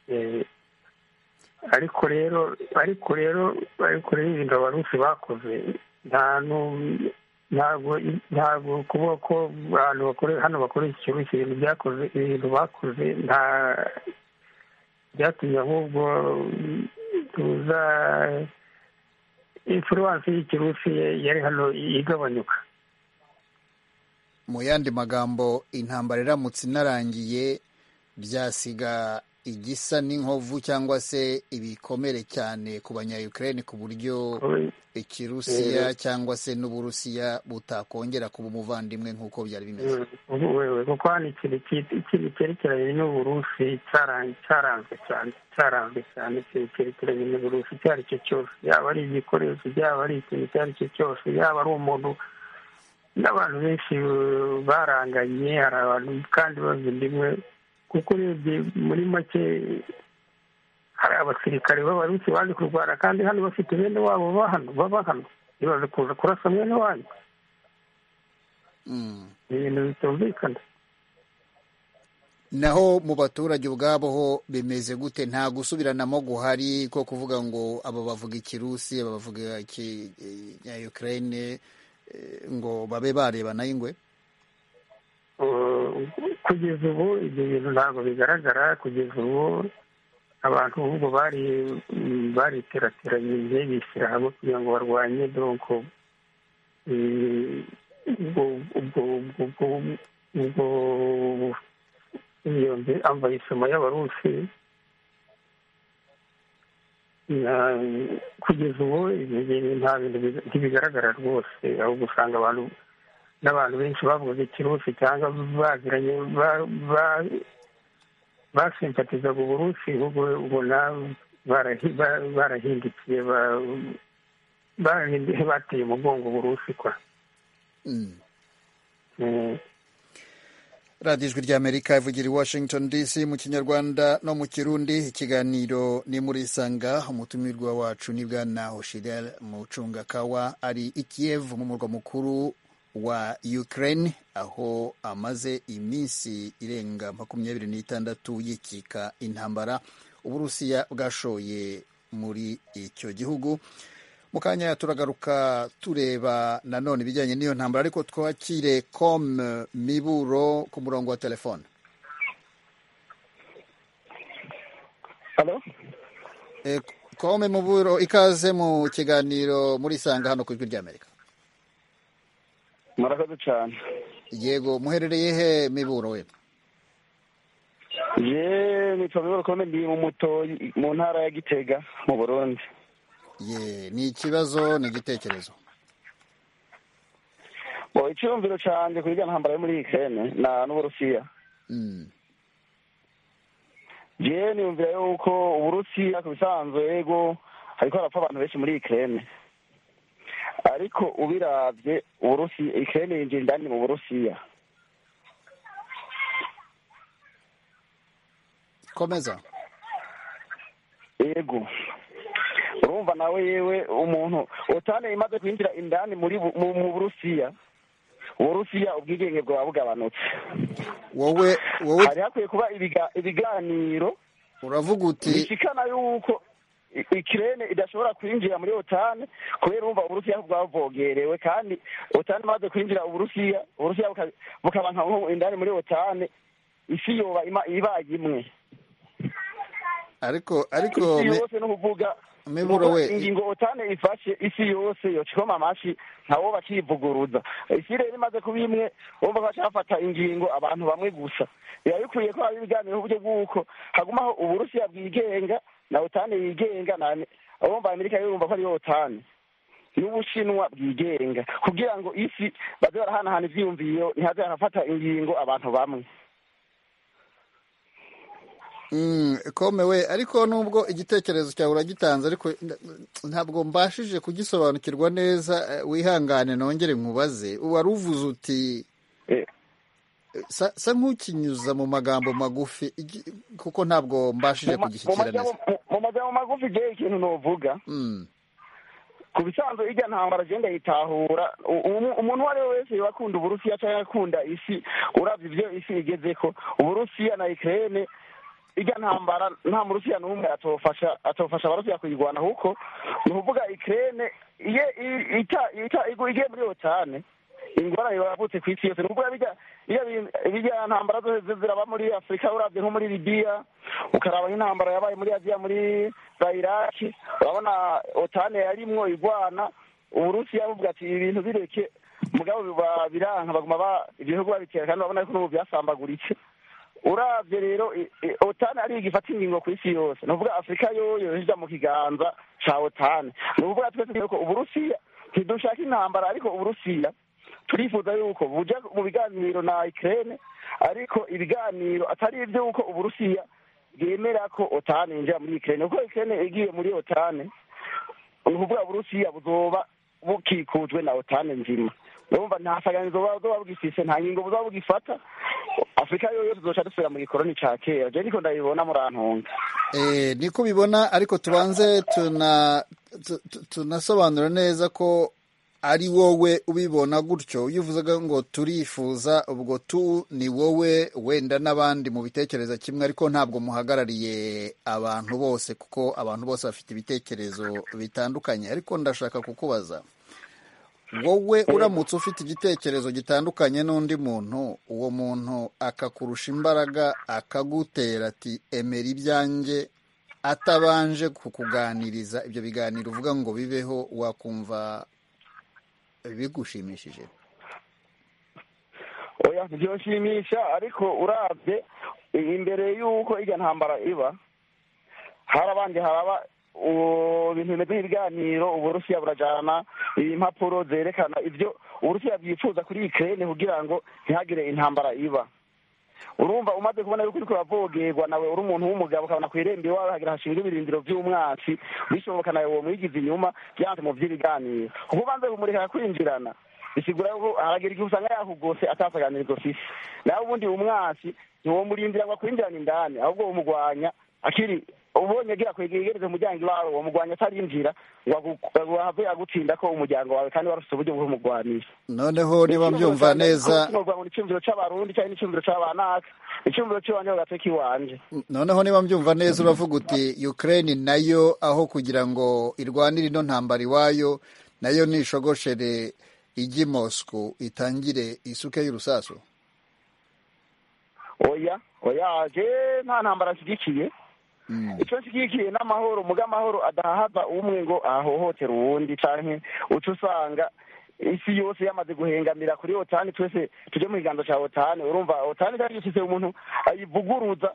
Eh, ariko rero ariko rero ariko rero ibintu abarusi bakoze nta nu- ntabwo ntabwo kuvuga ko abantu bakorera hano bakorera iki kigo ibintu byakoze ibintu bakoze nta byatumye ahubwo tuza influence y'ikirusi yari hano igabanyuka mu yandi magambo intambara iramutse inarangiye byasiga igisa n'inkovu cyangwa se ibikomere cyane ku banyayukreni ku buryo ikirusiya cyangwa se n'uburusiya butakongera kuba umuvandimwe nk'uko byari bimeze wewe kuko hano ikintu cyerekeranye n'uburusi cyaranzwe cyane cyaranzwe cyane ikintu cyerekeranye n'uburusi icyo ari cyo cyose yaba ari igikoresho yaba ari ikintu icyo ari cyo cyose yaba ari umuntu n'abantu benshi baranganye hari abantu kandi bazinda imwe kuko urebye muri make hari abasirikare b'abarusi baje kurwana kandi hano bafite bene wabo bahano baba hano ntibaze kuza kurasa mwene wanyu ni ibintu bitumvikana naho mu baturage ubwabo ho bimeze gute nta gusubiranamo guhari ko kuvuga ngo aba bavuga ikirusi aba bavuga ukraine ngo babe barebana ingwe kugeza ubu ibyo bintu ntabwo bigaragara kugeza ubu abantu ahubwo bari bariterateranye ibihe bishyira hamwe kugira ngo barwanye donko ubwo iyo ambayisoma y'abarusi kugeza ubu ibyo bintu nta bintu ntibigaragara rwose ahubwo usanga abantu n'abantu benshi bavugaga ikirusi cyangwa bagiranye basimpatizaga uburusi ahubwo ubona barahindukiye bateye umugongo uburusi kwa radiyo ijwi ry'amerika ivugira i washington dc mu kinyarwanda no mu kirundi ikiganiro ni muri isanga umutumirwa wacu ni bwana hoshirel mucungakawa ari i kiev mu murwa mukuru wa ukraine aho amaze iminsi irenga makumyabiri n'itandatu yikika intambara uburusiya bwashoye muri icyo gihugu mu kanya turagaruka tureba nanone ibijyanye n'iyo ntambara ariko twakire com miburo ku murongo wa telefone kome muburo ikaze mu kiganiro muri isanga hano ku ijwi ry'amerika murakoze cyane yego muherereye he miburo we ye nitwa miburo kome ndi mu mutoyi mu ntara ya gitega mu burundi ye ni ikibazo ni igitekerezo bo icyumviro cyane kuri iriya ntambara yo muri ikene na n'uburusiya ye niyumvira yuko uburusiya ku bisanzwe yego hariko harapfa abantu benshi muri ikene ariko ubirabye uburusiya ikene yinjira indani mu burusiya komeza yego urumva nawe yewe umuntu utane imaze kwinjira indani muri mu burusiya uburusiya ubwigenge bwaba bugabanutse wowe wowe hari hakwiye kuba ibiganiro uravuga uti bishikana yuko ikirene idashobora kwinjira muri otani kubera urumva uburusiya bwavogerewe kandi otani imaze kwinjira uburusiya uburusiya bukaba nka indani muri otani isi yoba ibaye imwe ariko ariko isi yose ni ukuvuga miburo we ingingo otane ifashe isi yose yocikoma amashi ntawo bakivuguruza isi rero imaze kuba imwe bumva ko bashafata ingingo abantu bamwe gusa biba bikwiye ko haba ibiganiro uburyo bw'uko hagumaho uburusiya bwigenga na otane yigenga abumva amerika yumva ko ariyo otane n'ubushinwa bwigenga kugira ngo isi baze barahanahana ibyiyumviro ntihaze harafata ingingo abantu bamwe komewe ariko nubwo igitekerezo cyawe uragitanze ariko ntabwo mbashije kugisobanukirwa neza wihangane nongere nkubaze wari uvuze uti sa nk'ukinyuza mu magambo magufi kuko ntabwo mbashije kugishyikira neza mu magambo magufi igihe ikintu ntuvuga ku bisanzwe ijya ntambara agenda yitahura umuntu uwo ari we wese wakunda uburusiya cyangwa akunda isi urabye ibyo isi igeze ko uburusiya na ikirere ijya ntambara nta murusiya n'umwe atofasha atofasha abarusiya kuyirwana kuko ni ukuvuga ikirere igiye muri otane ingorane yavutse ku isi yose nubwo bijya bijya ntambara zose ziraba muri afurika urabye nko muri libiya ukaraba nk'intambara yabaye muri aziya muri za iraki urabona otane yarimwo igwana uburusiya buvuga ati ibintu bireke mugabo biba biranka baguma ba ibihugu babitera kandi urabona ko n'ubu byasambaguritse urabye rero otani ari igifata ingingo ku isi yose ni ukuvuga afurika yoyo ijya mu kiganza cya otani ni ukuvuga twese tuzi ko uburusiya ntidushaka intambara ariko uburusiya turifuza yuko bujya mu biganiro na ikirere ariko ibiganiro atari iby'uko uburusiya bwemera ko otani yinjira muri ikirere kuko ikirere igiye muri otani ni ukuvuga burusiya buzoba bukikujwe na otani nzima urumva nta saganizo buba bwifise nta ngingo buba bugifata afurika yoyo tuzoca dusubira mu gikoroni ca kera je niko ndabibona murantunga Eh, niko bibona ariko tubanze tuna tu- tu- tunasobanura neza ko ari wowe ubibona gutyo iyo uvuzaga ngo turifuza ubwo tu ni wowe wenda n'abandi mu bitekerezo kimwe ariko ntabwo muhagarariye abantu bose kuko abantu bose bafite ibitekerezo bitandukanye ariko ndashaka kukubaza wowe uramutse ufite igitekerezo gitandukanye n'undi muntu uwo muntu akakurusha imbaraga akagutera ati emera ibyanjye atabanje kukuganiriza ibyo biganiro uvuga ngo bibeho wakumva bigushimishije oya ntibyoshimisha ariko urabye imbere y'uko irya ntambara iba hari abandi haraba ubu bintu bimeze nk'ibiganiro uburusiya burajana impapuro zerekana ibyo uburusiya bwifuza kuri ikirere kugira ngo ntihagire intambara iba urumva umaze kubona yuko uriko uravogerwa nawe uri umuntu w'umugabo ukabona ku irembo iwawe hagira hashinzwe ibirindiro by'umwatsi bishoboka nawe uwo mwigize inyuma byanze mu by'ibiganiro kuko ubanze kumureka kwinjirana bisigura yuko haragira igihe usanga yakugose atasaganirizo fise nawe ubundi umwatsi ntiwomurindira ngo akwinjirane indani ahubwo womugwanya akiri ubonye agira kwegereza umuryango iwawe womugwanya atarinjira ngo agu- ngo ahave agutsinda ko umuryango wawe kandi warufite uburyo bw'umugwanisha noneho niba mbyumva neza ni icyumviro cy'abarundi cyangwa n'icyumviro cy'abanaka icyumviro cy'iwanje mu gateke iwanje noneho niba mbyumva neza uravuga uti Ukraine nayo aho kugira ngo irwanire ino ntambara iwayo nayo nishogoshere ijye i Moscow itangire isuke y'urusasu oya oya je nta ntambara nshyigikiye icyo nshyigikiye ni amahoro muga amahoro adahahaza umwe ngo ahohotera uwundi canke uca usanga isi yose yamaze guhengamira kuri otani twese tuje mu kiganza ca otani urumva otani cyari gifise umuntu ayivuguruza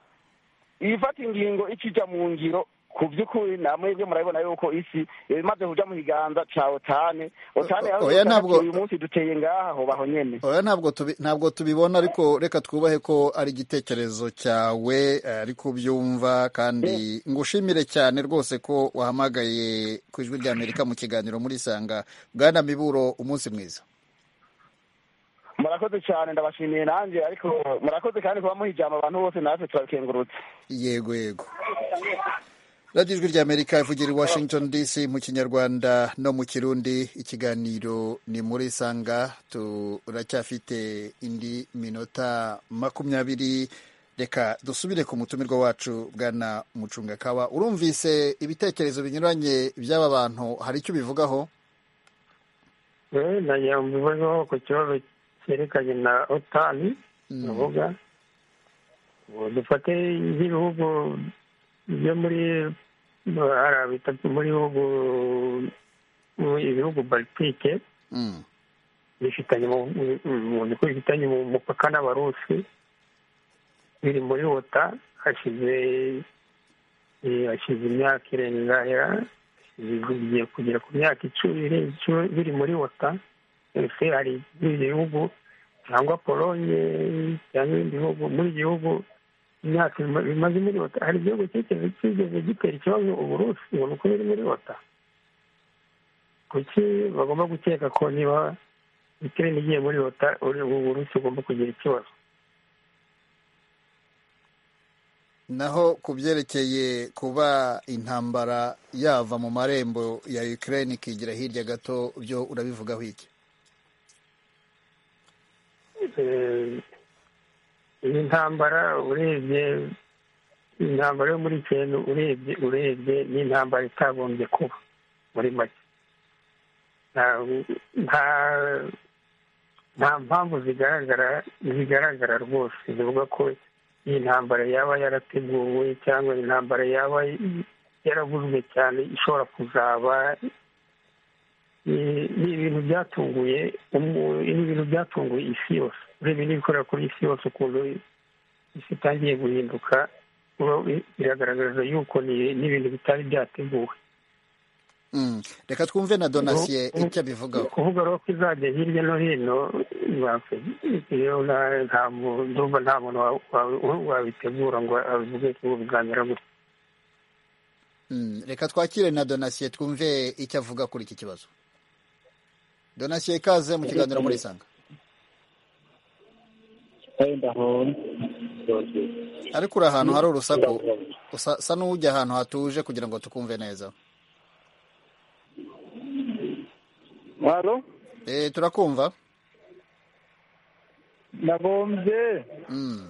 ifata ingingo ikija mu ngiro ku by'ukuri na mwebwe murabibona yuko isi imaze kuja mu kiganza ca otani otani O- aho oya, usanga ntabwo- uyu munsi duteye ngaha ho baho nyene oya ntabwo tubi, ntabwo tubibona ariko reka twubahe ko ari igitekerezo cyawe eh, ariko ubyumva kandi ngushimire cyane rwose ko wahamagaye ku ijwi rya Amerika mu kiganiro muri Sanga Bwana Miburo umunsi mwiza murakoze cyane ndabashimiye nanjye ariko murakoze kandi kuba muhijama abantu bose natwe turabikengurutse yego yego radiyo ijwi rya Amerika ivugira i Washington DC mu kinyarwanda no mu kirundi ikiganiro ni muri sanga turacyafite indi minota makumyabiri reka dusubire ku mutumirwa wacu bwana mucungakawa urumvise ibitekerezo binyuranye by'aba bantu hari icyo ubivugaho Eh, nagira ngo mbivugeho ku kibazo cyerekanye na otani bavuga ngo dufate nk'ibihugu byo muri ara bitatu muri bihugu mu- ibihugu baltike Mm. bifitanye mu mu- mu- bifitanye mu mupaka n'abarusi biri muri wota hashize eh, hashize imyaka irenga ya- bigiye kugera ku myaka icumi irenga icumi biri muri wota ese hari ibindi bihugu cyangwa polonye cyangwa ibindi bihugu muri ibyo bihugu imyaka ima- bimaze muri wota hari igihugu cyigeze cyigeze gitera ikibazo uburusi ngo ni uko biri muri wota kuki bagomba gukeka ko niba ikirere igiye muri leta uri uburusi ugomba kugira ikibazo naho ku byerekeye kuba intambara yava mu marembo ya Ukraine ikigira hirya gato byo urabivugaho iki Eh, iyi ntambara urebye intambara yo muri icyenda urebye urebye ni intambara itagombye kuba muri make nta nta nta mpamvu zigaragara zigaragara rwose zivuga ko iyi ntambara yaba yarateguwe cyangwa intambara yaba yaraguzwe cyane ishobora kuzaba ni ni ibintu byatunguye umu- ni ibintu byatunguye isi yose urebye n'ibikorera kuri isi yose ukuntu isi itangiye guhinduka uba- biragaragaza yuko ni- ni ibintu bitari byateguwe Mm. reka twumve na donasiye icyo abivugaho kuvuga rero ko izajya hirya no hino bapfa. rero nta- nta mu- ndumva nta muntu wa- wa- wabitegura ngo avuge ko bizamera gutya Mm, reka twakire na donasiye twumve icyo avuga kuri iki kibazo donasiye ikaze mu kiganiro muri sanga ariko uri ahantu hari urusaku usa usa n'ujya ahantu hatuje kugira ngo tukumve neza haro Eh turakumva nagombye Mm.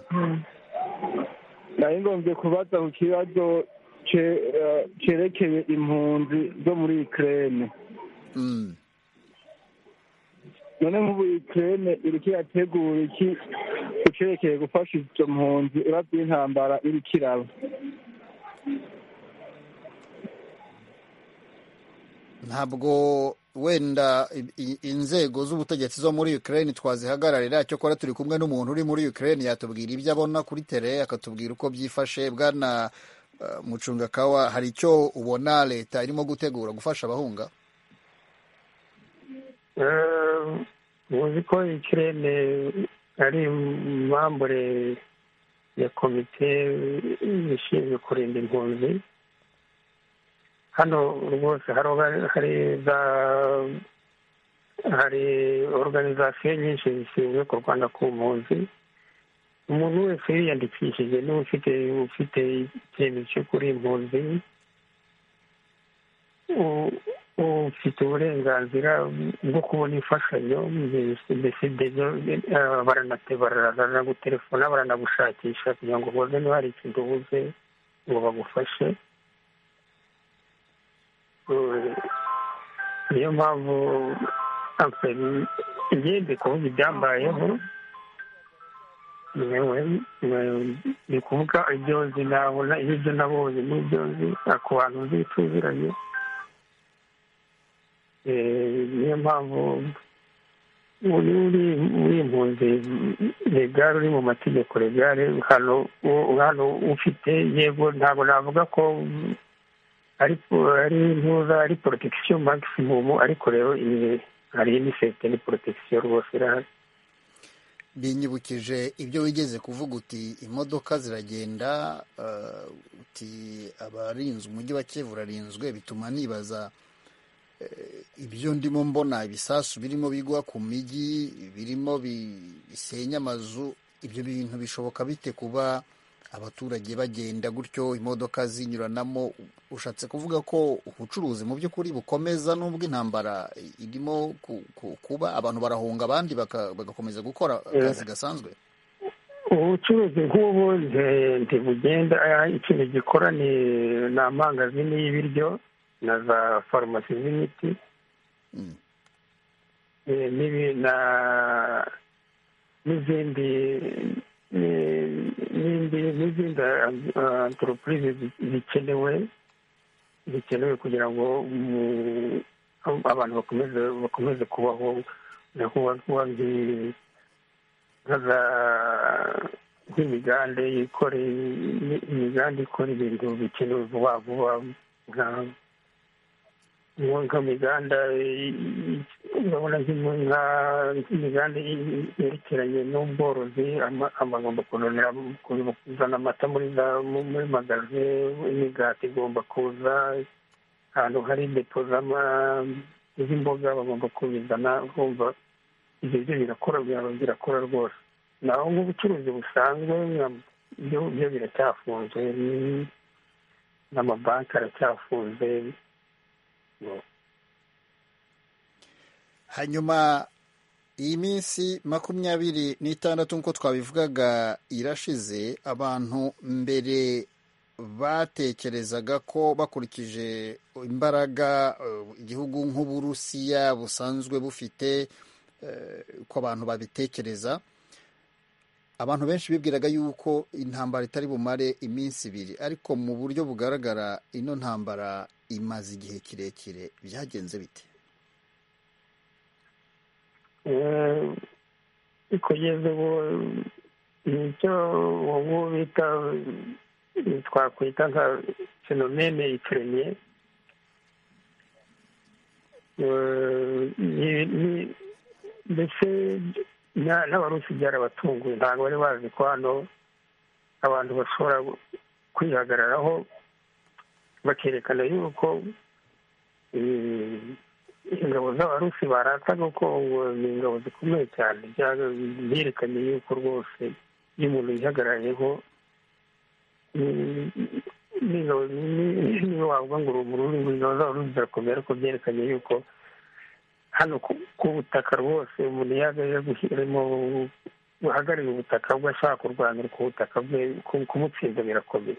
nari ngombye kubaza ku kibazo ce- eh, cerekeye impunzi zo muri ukraine Mm. none nk'ubu ukraine iriko irategura iki ucerekeye gufasha izo mpunzi uravye intambara iriko iraba ntabwo wenda i- i- inzego z'ubutegetsi zo muri Ukraine twazihagararira cyakora turi kumwe n'umuntu uri muri Ukraine yatubwira ibyo abona kuri tele akatubwira uko byifashe bwana eh, Mucungakawa hari icyo ubona leta irimo gutegura gufasha abahunga muzi ko ikirere ari mambure ya komite ishinzwe kurinda impunzi hano rwose haro- hari za hari organizasiyo nyinshi zishinzwe kurwana ku mpunzi umuntu wese yiyandikishije niba ufite ufite icyemezo cyo kuri impunzi u- ufite uburenganzira bwo kubona imfashanyo mbese baranate baranagutelefona baranagushakisha kugira ngo ubone niba hari ikintu ubuze ngo bagufashe Eh, niyo mpamvu apfe, imyenda kuvuga ibyambayeho yewe eh, ni ukuvuga ibyo nzi nabona ibyo nabonye n'ibyo nzi ku bantu nzi tuziranye Eh, niyo mpamvu uri uri uri impunzi regare uri mu mategeko regare hano u- hano ufite yego ntabwo navuga ko mm, ari po- ari ntuza ari protection maximum ariko rero iyi hari inisete ni protection rwose irahari binyibukije ibyo wigeze kuvuga uti imodoka ziragenda eh, uti abarinze umujyi wa Kiev urarinzwe bituma nibaza eh, ibyo ndimo mbona ibisasu birimo bigwa ku mijyi birimo bi- bisenya amazu ibyo bintu bishoboka bite kuba abaturage bagenda gutyo imodoka zinyuranamo ushatse kuvuga ko ubucuruzi mu by'ukuri bukomeza n'ubwo intambara irimo ku- ku- kuba abantu barahunga abandi baka- bagakomeza gukora akazi gasanzwe ubucuruzi nk'ubu nti- ntibugenda eh, ikintu gikora ni ni amangazini y'ibiryo na za farumasi z'imiti Mm. Eh, n'ibi- na n'izindi eh, n'indi- n'izindi antoropurize zikenewe zikenewe kugira ngo mu- abantu bakomeze bakomeze kubaho no kuba kuba nki- nka za- nk'imigande ikora imi- imiganda ikora ibintu bikenewe vuba vuba nka nka miganda urabona nk'imiganda yerekeranye n'ubworozi ama- amagomba kunonera kuzana amata muri za muri magaze imigati igomba kuza ahantu hari depo z'ama- z'imboga bagomba kubizana urumva ibyo byo birakora byaba birakora rwose naho nk'ubucuruzi busanzwe nka- byo byo biracyafunzwe n- n'amabanki aracyafunze hanyuma iyi minsi makumyabiri n'itandatu nk'uko twabivugaga irashize abantu mbere batekerezaga ko bakurikije imbaraga eh, igihugu nk'uburusiya busanzwe bufite uko abantu babitekereza abantu benshi bibwiraga yuko intambara itari bumare iminsi ibiri ariko mu buryo bugaragara ino ntambara imaze igihe kirekire byagenze bite kugeza ubu nicyo ubu bita twakwita nka fenomene ipuremye mbese n'abarusi byarabatunguye ntabwo bari bazi ko hano abantu bashobora kwihagararaho bakerekana yuko ingabo z'abarusi barataga ko ni ingabo zikomeye cyane byerekanye yuko rwose iyo umuntu yihagarariyeho niba wavuga ngo uri umururu ingabo z'abarusi zirakomeye ariko byerekanye yuko hano ku butaka rwose umuntu yagahiremo guhagararira ubutaka bwe ashaka kurwanira ku butaka bwe kumutsinda birakomeye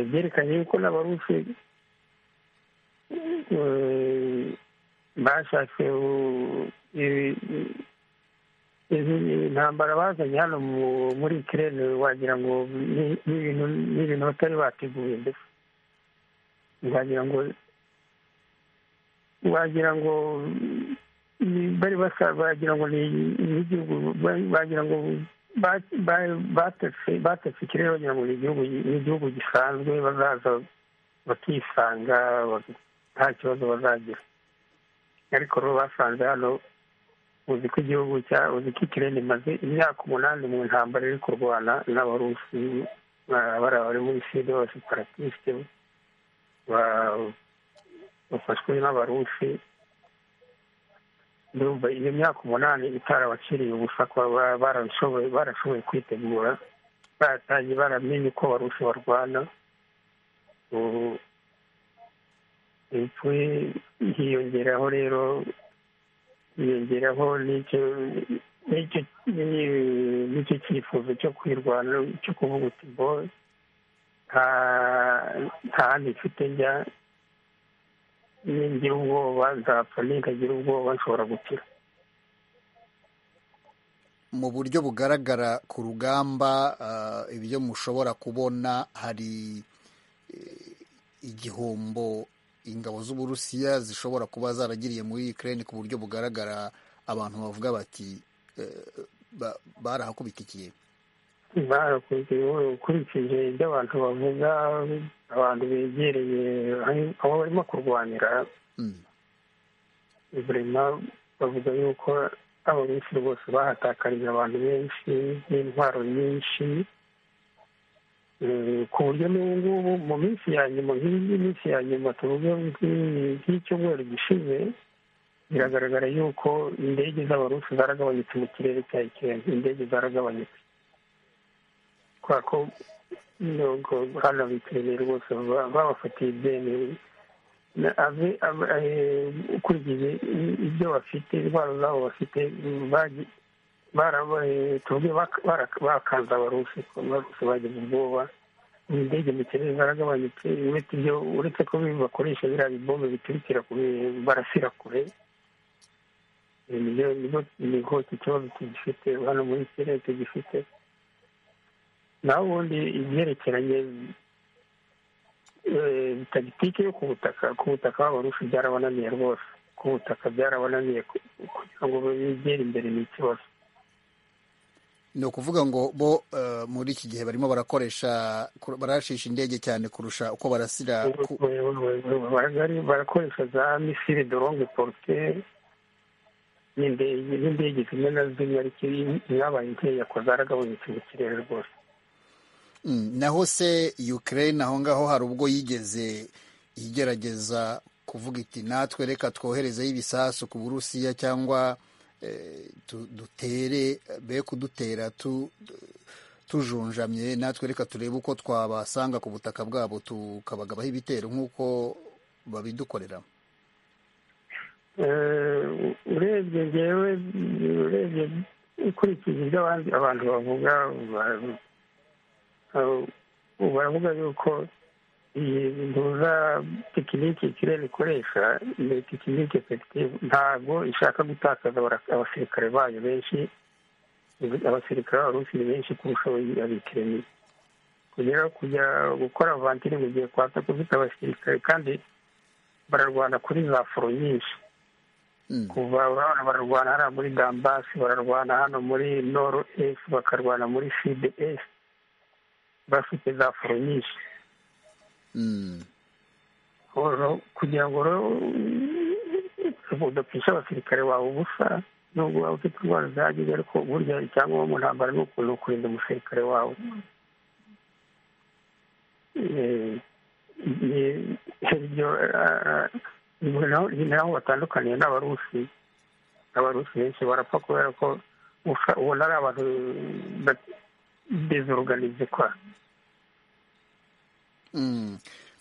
byerekanye yuko n'abarusi bashatse intambara bazanye hano muri kirene wagira ngo ni ibintu batari bateguye mbese wagira ngo wagira ngo bari bagira ngo ni igihugu bagira ngo batetse ikirere bagira ngo ni igihugu gisanzwe bazaza bakisanga nta kibazo bazagira ariko rero basanze hano uzi ko igihugu cya uzi ko ikirere imaze imyaka umunani mu ntambara iri kurwana n'abarusi bari muri sida abaseparatisite bafashwe n'abarusi ndumva iyo myaka umunani itarabaciriye ubusa barashoboye barashoboye kwitegura baratangiye baramenye uko abarusi barwana ubu hiyongeraho rero hiyongeraho n'icyo cyifuzo cyo kwirwana cyo kuvuga uti ngo nta handi mfite njya ningira ubwoba nzapfa ninkagira ubwoba nshobora gukira mu buryo bugaragara ku rugamba ibyo mushobora kubona hari igihombo ingabo z'uburusiya zishobora kuba zaragiriye muri Ukraine ku buryo bugaragara abantu bavuga bati barahakubitikiye ukurikije ibyo abantu bavuga abantu begereye aho barimo kurwanira burema bavuga yuko abo benshi rwose bahatakarije abantu benshi n'intwaro nyinshi ku buryo n'ubu ngubu mu minsi ya nyuma nk'iyi minsi ya nyuma tuvuge nk'icyumweru gishize biragaragara yuko indege z'abarusi zaragabanyutse mu kirere cya ikirenga indege zaragabanyutse kubera ko hano bitabiriye rwose babafatiye ideni ukurikije ibyo bafite intwaro zabo bafite tuvuge bakanze abarusi abarusi bagize ubwoba indege mu kirere zaragabanyutse uretse ibyo uretse ko bakoresha biriya bibombe biturikira barasira kure nibwo ikibazo tugifite hano muri kirere tugifite naho ubundi ibyerekeranye tagitike yo ku butaka ku butaka b'abarusi byarabananiye rwose ku butaka byarabananiye kugira ngo begere imbere ni ikibazo ni ukuvuga ngo bo muri iki gihe barimo barakoresha barashisha indege cyane kurusha uko barasira barakoresha za misiri doronge porute n'indege zimwe na zimwe ariko zabaye nkeya ko zaragabanyutse mu kirere rwose naho se Ukraine aho ngaho hari ubwo yigeze igerageza kuvuga iti natwe reka twoherezeho ibisasu ku burusiya cyangwa dutere be kudutera tujunjamye natwe reka turebe uko twabasanga ku butaka bwabo tukabagabaho ibitero nk'uko babidukorera urebye ngewe urebye ukurikije ibyo abantu bavuga baravuga yuko iyi nduza tekinike ikirere ikoresha ni tekinike efekitivu ntabwo ishaka gutakaza abara- abasirikare bayo benshi abasirikare b'abarusi ni benshi kurusha abikiremi kugera kujya gukora vantiri mu gihe kwatsa kufite abasirikare kandi bararwana kuri za foro nyinshi kuva urabona bararwana hano muri dambasi bararwana hano muri noro esi bakarwana muri fide esi bafite za foro nyinshi rero kugira ngo rero udapisha abasirikare bawe ubusa nubwo waba ufite indwara zihagije ariko burya icyangombwa mu ntambara ni ukuntu kurinda umusirikare wawe Eh, eh, iryo ah, ni naho- ni naho batandukaniye n'abarusi abarusi benshi barapfa kubera ko ufa- ubona ari abantu dezoruganize kwa Mm.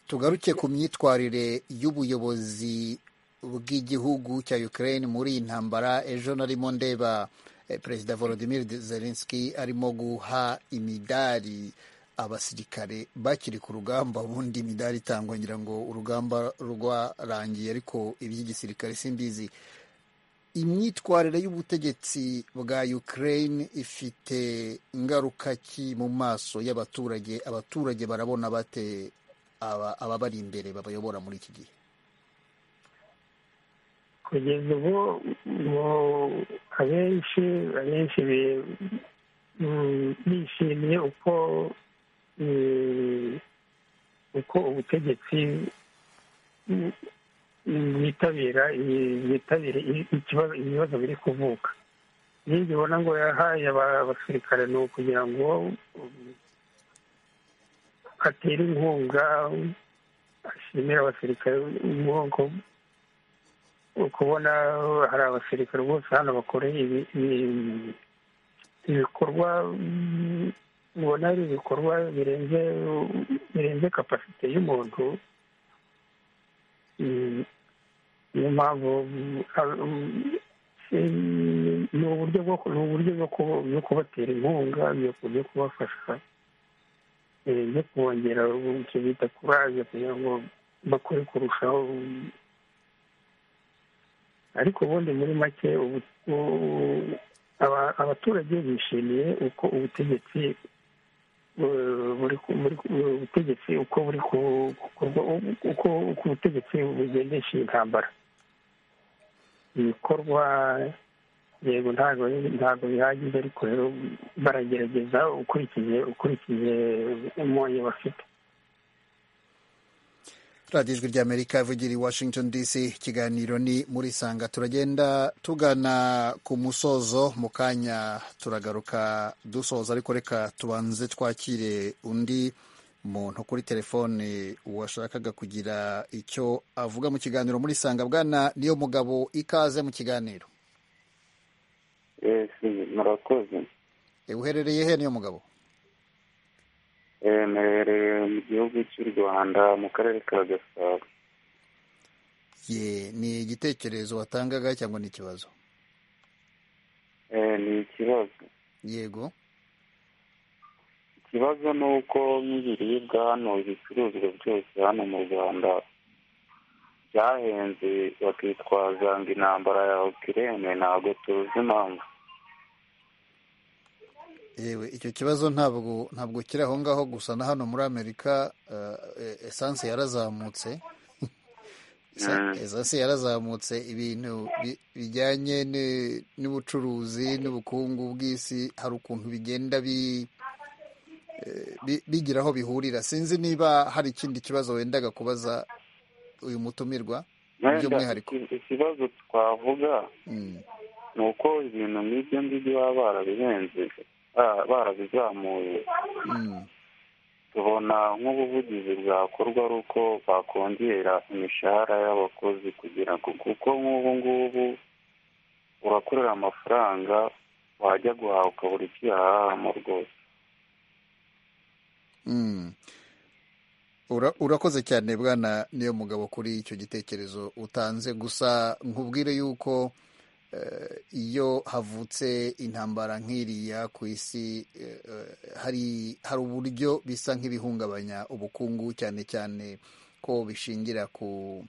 tugaruke ku myitwarire y'ubuyobozi bw'igihugu cya Ukraine muri iyi ntambara ejo narimo ndeba eh, perezida Volodymyr Zelensky arimo guha imidari abasirikare bakiri ku rugamba ubundi imidari itangwa ngira ngo urugamba rwarangiye ariko iby'igisirikare simbizi imyitwarire y'ubutegetsi bwa Ukraine ifite ingaruka ki mu maso y'abaturage abaturage barabona bate aba- ababari imbere babayobora muri iki gihe kugeza ubu ngo abenshi abenshi bi- mm, bishimiye uko mm, uko ubutegetsi mm, bwitabira iyi- bwitabira iyi- ikibazo ibibazo biri kuvuka n'ibyo ubona ngo yahaye aba- abasirikare ni ukugira ngo mm, atere inkunga ashimira abasirikare ubwoko kubona hari abasirikare bose hano bakoreye ibi- ibi- ibikorwa mm, ubona ari ibikorwa birenze birenze kapasite y'umuntu Mm, niyo mpamvu mm, a- mm, si- ni uburyo bwo ku- ni uburyo bwo kuba- bwo kubatera inkunga byo ku- byo kubafasha eh, byo kubongera icyo bita kuraje kugira ngo bakore kurushaho mm, ariko ubundi muri make ubu- u- aba- abaturage bishimiye uko ubutegetsi eh, buri ku- buri ku- ubutegetsi uko buri ku- gukorwa uko uko ubutegetsi bugendesha iyi ntambara ibikorwa yego ntabwo ntabwo bihagije ariko rero baragerageza ukurikije ukurikije umunyu bafite radiyo ijwi ry'amerika ivugira i washington dc ikiganiro ni muri sanga turagenda tugana ku musozo mu kanya turagaruka dusoza ariko reka tubanze twakire undi muntu kuri telefone washakaga kugira icyo avuga mu kiganiro muri sanga bwana niyo mugabo ikaze mu kiganiro esi murakoze E, uherereye he niyo mugabo Eh, mperereye mu gihugu cy'u rwanda mu karere ka gasabo ye ni igitekerezo watangaga cyangwa ni ikibazo Eh, ni ikibazo yego ikibazo ni uko nk'ibiribwa hano ibicuruzwa byose hano mu rwanda byahenze bakitwaza ngo intambara ya ukirene ntabwo tuzi impamvu yewe icyo kibazo ntabwo ntabwo kiri aho ngaho gusa na hano muri amerika eh, esanse yarazamutse Esa- Mm. esanse yarazamutse ibintu bi- bijyanye ni- n'ubucuruzi n'ubukungu bw'isi hari ukuntu bigenda bi- eh, bi- bigira aho bihurira sinzi niba hari ikindi kibazo wendaga kubaza uyu mutumirwa wenda by'umwihariko iki- ikibazo twavuga Mm. ni uko ibintu nk'ibyo ngibyo baba barabihenze ah, barabizamuye Mm. tubona nk'ubuvugizi bwakorwa ari uko bakongera imishahara y'abakozi kugira ngo kuko nk'ubu ngubu urakorera amafaranga wajya guhaha ukabura icyo uyahahamo rwose Mm. Ura- urakoze cyane bwana niyo mugabo kuri icyo gitekerezo utanze gusa nkubwire yuko iyo havutse intambara nk'iriya ku isi hari hari uburyo bisa nk'ibihungabanya ubukungu cyane cyane ko bishingira ku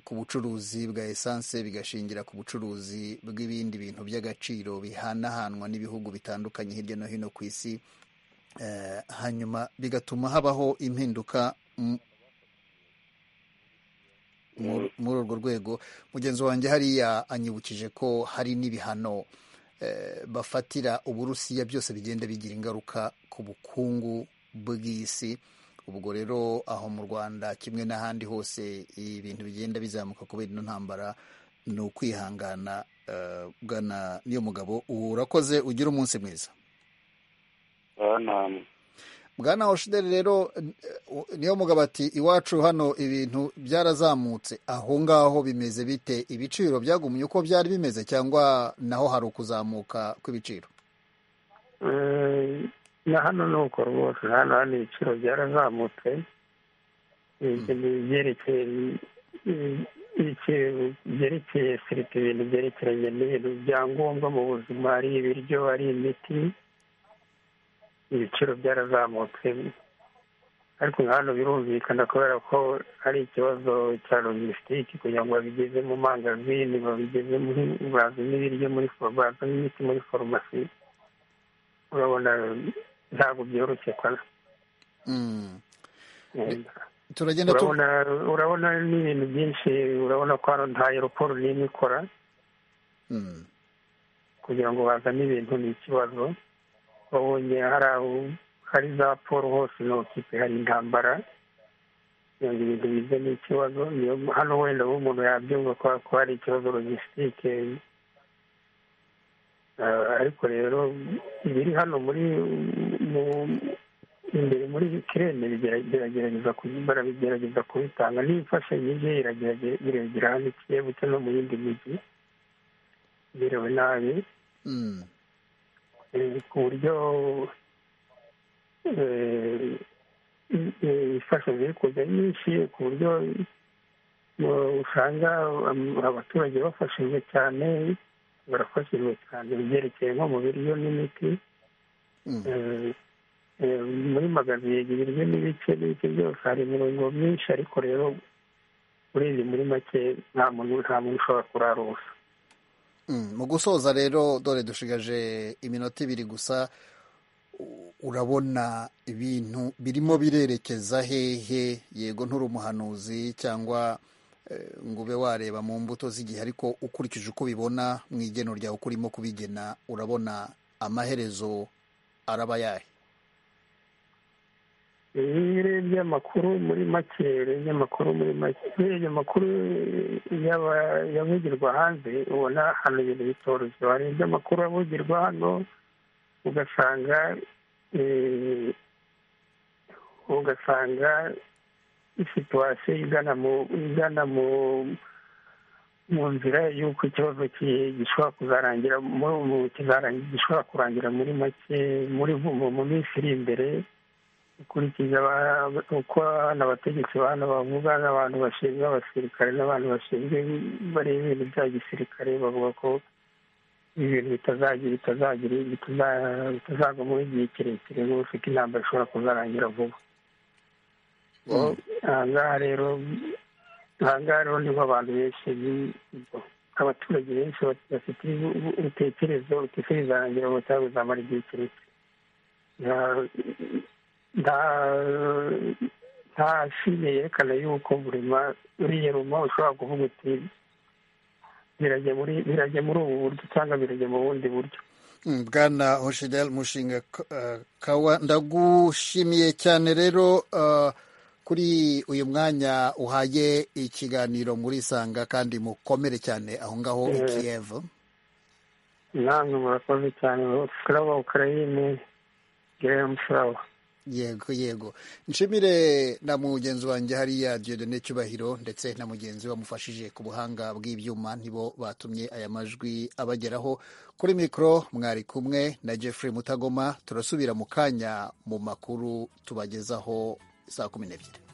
ku bucuruzi bwa esanse bigashingira ku bucuruzi bw'ibindi bintu by'agaciro bihanahanwa n'ibihugu bitandukanye hirya no hino ku isi hanyuma bigatuma habaho impinduka muri urwo rwego mugenzi wanjye hariya anyibukije ko hari n'ibihano bafatira uburusiya byose bigenda bigira ingaruka ku bukungu bw'isi ubwo rero aho mu rwanda kimwe n'ahandi hose ibintu bigenda bizamuka kubera ino ntambara ni ukwihangana bwana niyo mugabo urakoze ugira umunsi mwiza bwana oshideri rero niyo mugabo ati iwacu hano ibintu byarazamutse aho ngaho bimeze bite ibiciro byagumye uko byari bimeze cyangwa naho hari ukuzamuka kw'ibiciro na hano ni uko rwose hano hano ibiciro byarazamutse ibyerekeye ibiciro byerekeye serivisi ibintu byerekeranye n'ibintu byangombwa mu buzima ari ibiryo ari imiti ibiciro byarazamutse ariko hano birumvikana kubera ko hari ikibazo cya logisitike kugira ngo babigeze mu mangazini babigeze muri bazane ibiryo muri bazane imiti muri farumasi urabona ntabwo byoroshye kora urabona n'ibintu byinshi urabona ko hano nta aeroporo n'imwe ikora kugira ngo bazane ibintu ni ikibazo babonye hari aho hari za paul hose n'abakipe hari intambara kugira ngo ibintu bize n'ikibazo hano wenda umuntu yabyumva ko hari ikibazo logisitike ariko rero ibiri hano muri imbere muri kirene biragerageza barabigerageza kubitanga n'imfashanyo ije iragira hano ikiyebutse no mu yindi mijyi birewe nabi ku buryo ifasha ziri kujya nyinshi ku buryo usanga abaturage bafashijwe cyane barafashijwe cyane ibyerekeye nko mu biryo n'imiti muri magaziye ibiryo n'ibice n'ibice byose hari imirongo myinshi ariko rero urebye muri make nta muntu nta muntu ushobora kurara ubusa mu gusoza rero dore dushigaje iminota ibiri gusa urabona ibintu birimo birerekeza hehe yego nturi umuhanuzi cyangwa ngo ube wareba mu mbuto z'igihe ariko ukurikije uko ubibona mu igeno ryawe uko urimo kubigena urabona amaherezo araba yahe iyo urebye amakuru muri make urebye amakuru muri make urebye amakuru yavugirwa hanze ubona hano ibintu bitoroshye warebye amakuru avugirwa hano ugasanga ugasanga situwasiyo igana mu igana mu mu nzira y'uko ikibazo gishobora kuzarangira gishobora kurangira muri make muri mu minsi iri imbere ukurikije uko abategetsi bano bavuga n'abantu bashinzwe abasirikare n'abantu bashinzwe bareba ibintu bya gisirikare bavuga ko ibintu bitazagira bitazagwa muri igihe kirekire rwose ko intambara ishobora kuzarangira vuba ahangaha rero ahangaha rero niho abantu benshi abaturage benshi bafite urutekerezo rutekerezarangira butari buzamara igihe kirekire nta fime yerekana yuko buri uriya ruma ushobora kuvuga uti birajya muri ubu buryo cyangwa birajya mu bundi buryo bwana hoshidel mushinga kawa ndagushimiye cyane rero kuri uyu mwanya uhaye ikiganiro muri isanga kandi mukomere cyane aho ngaho i kiyevu namwe murakoze cyane furawa ukarayine geremu furawa yego yego nshimire na mugenzi wanjye hariya diodone cyubahiro ndetse na mugenzi wamufashije ku buhanga bw'ibyuma nibo batumye aya majwi abageraho kuri mikoro mwari kumwe na Jeffrey mutagoma turasubira mu kanya mu makuru tubagezaho saa kumi n'ebyiri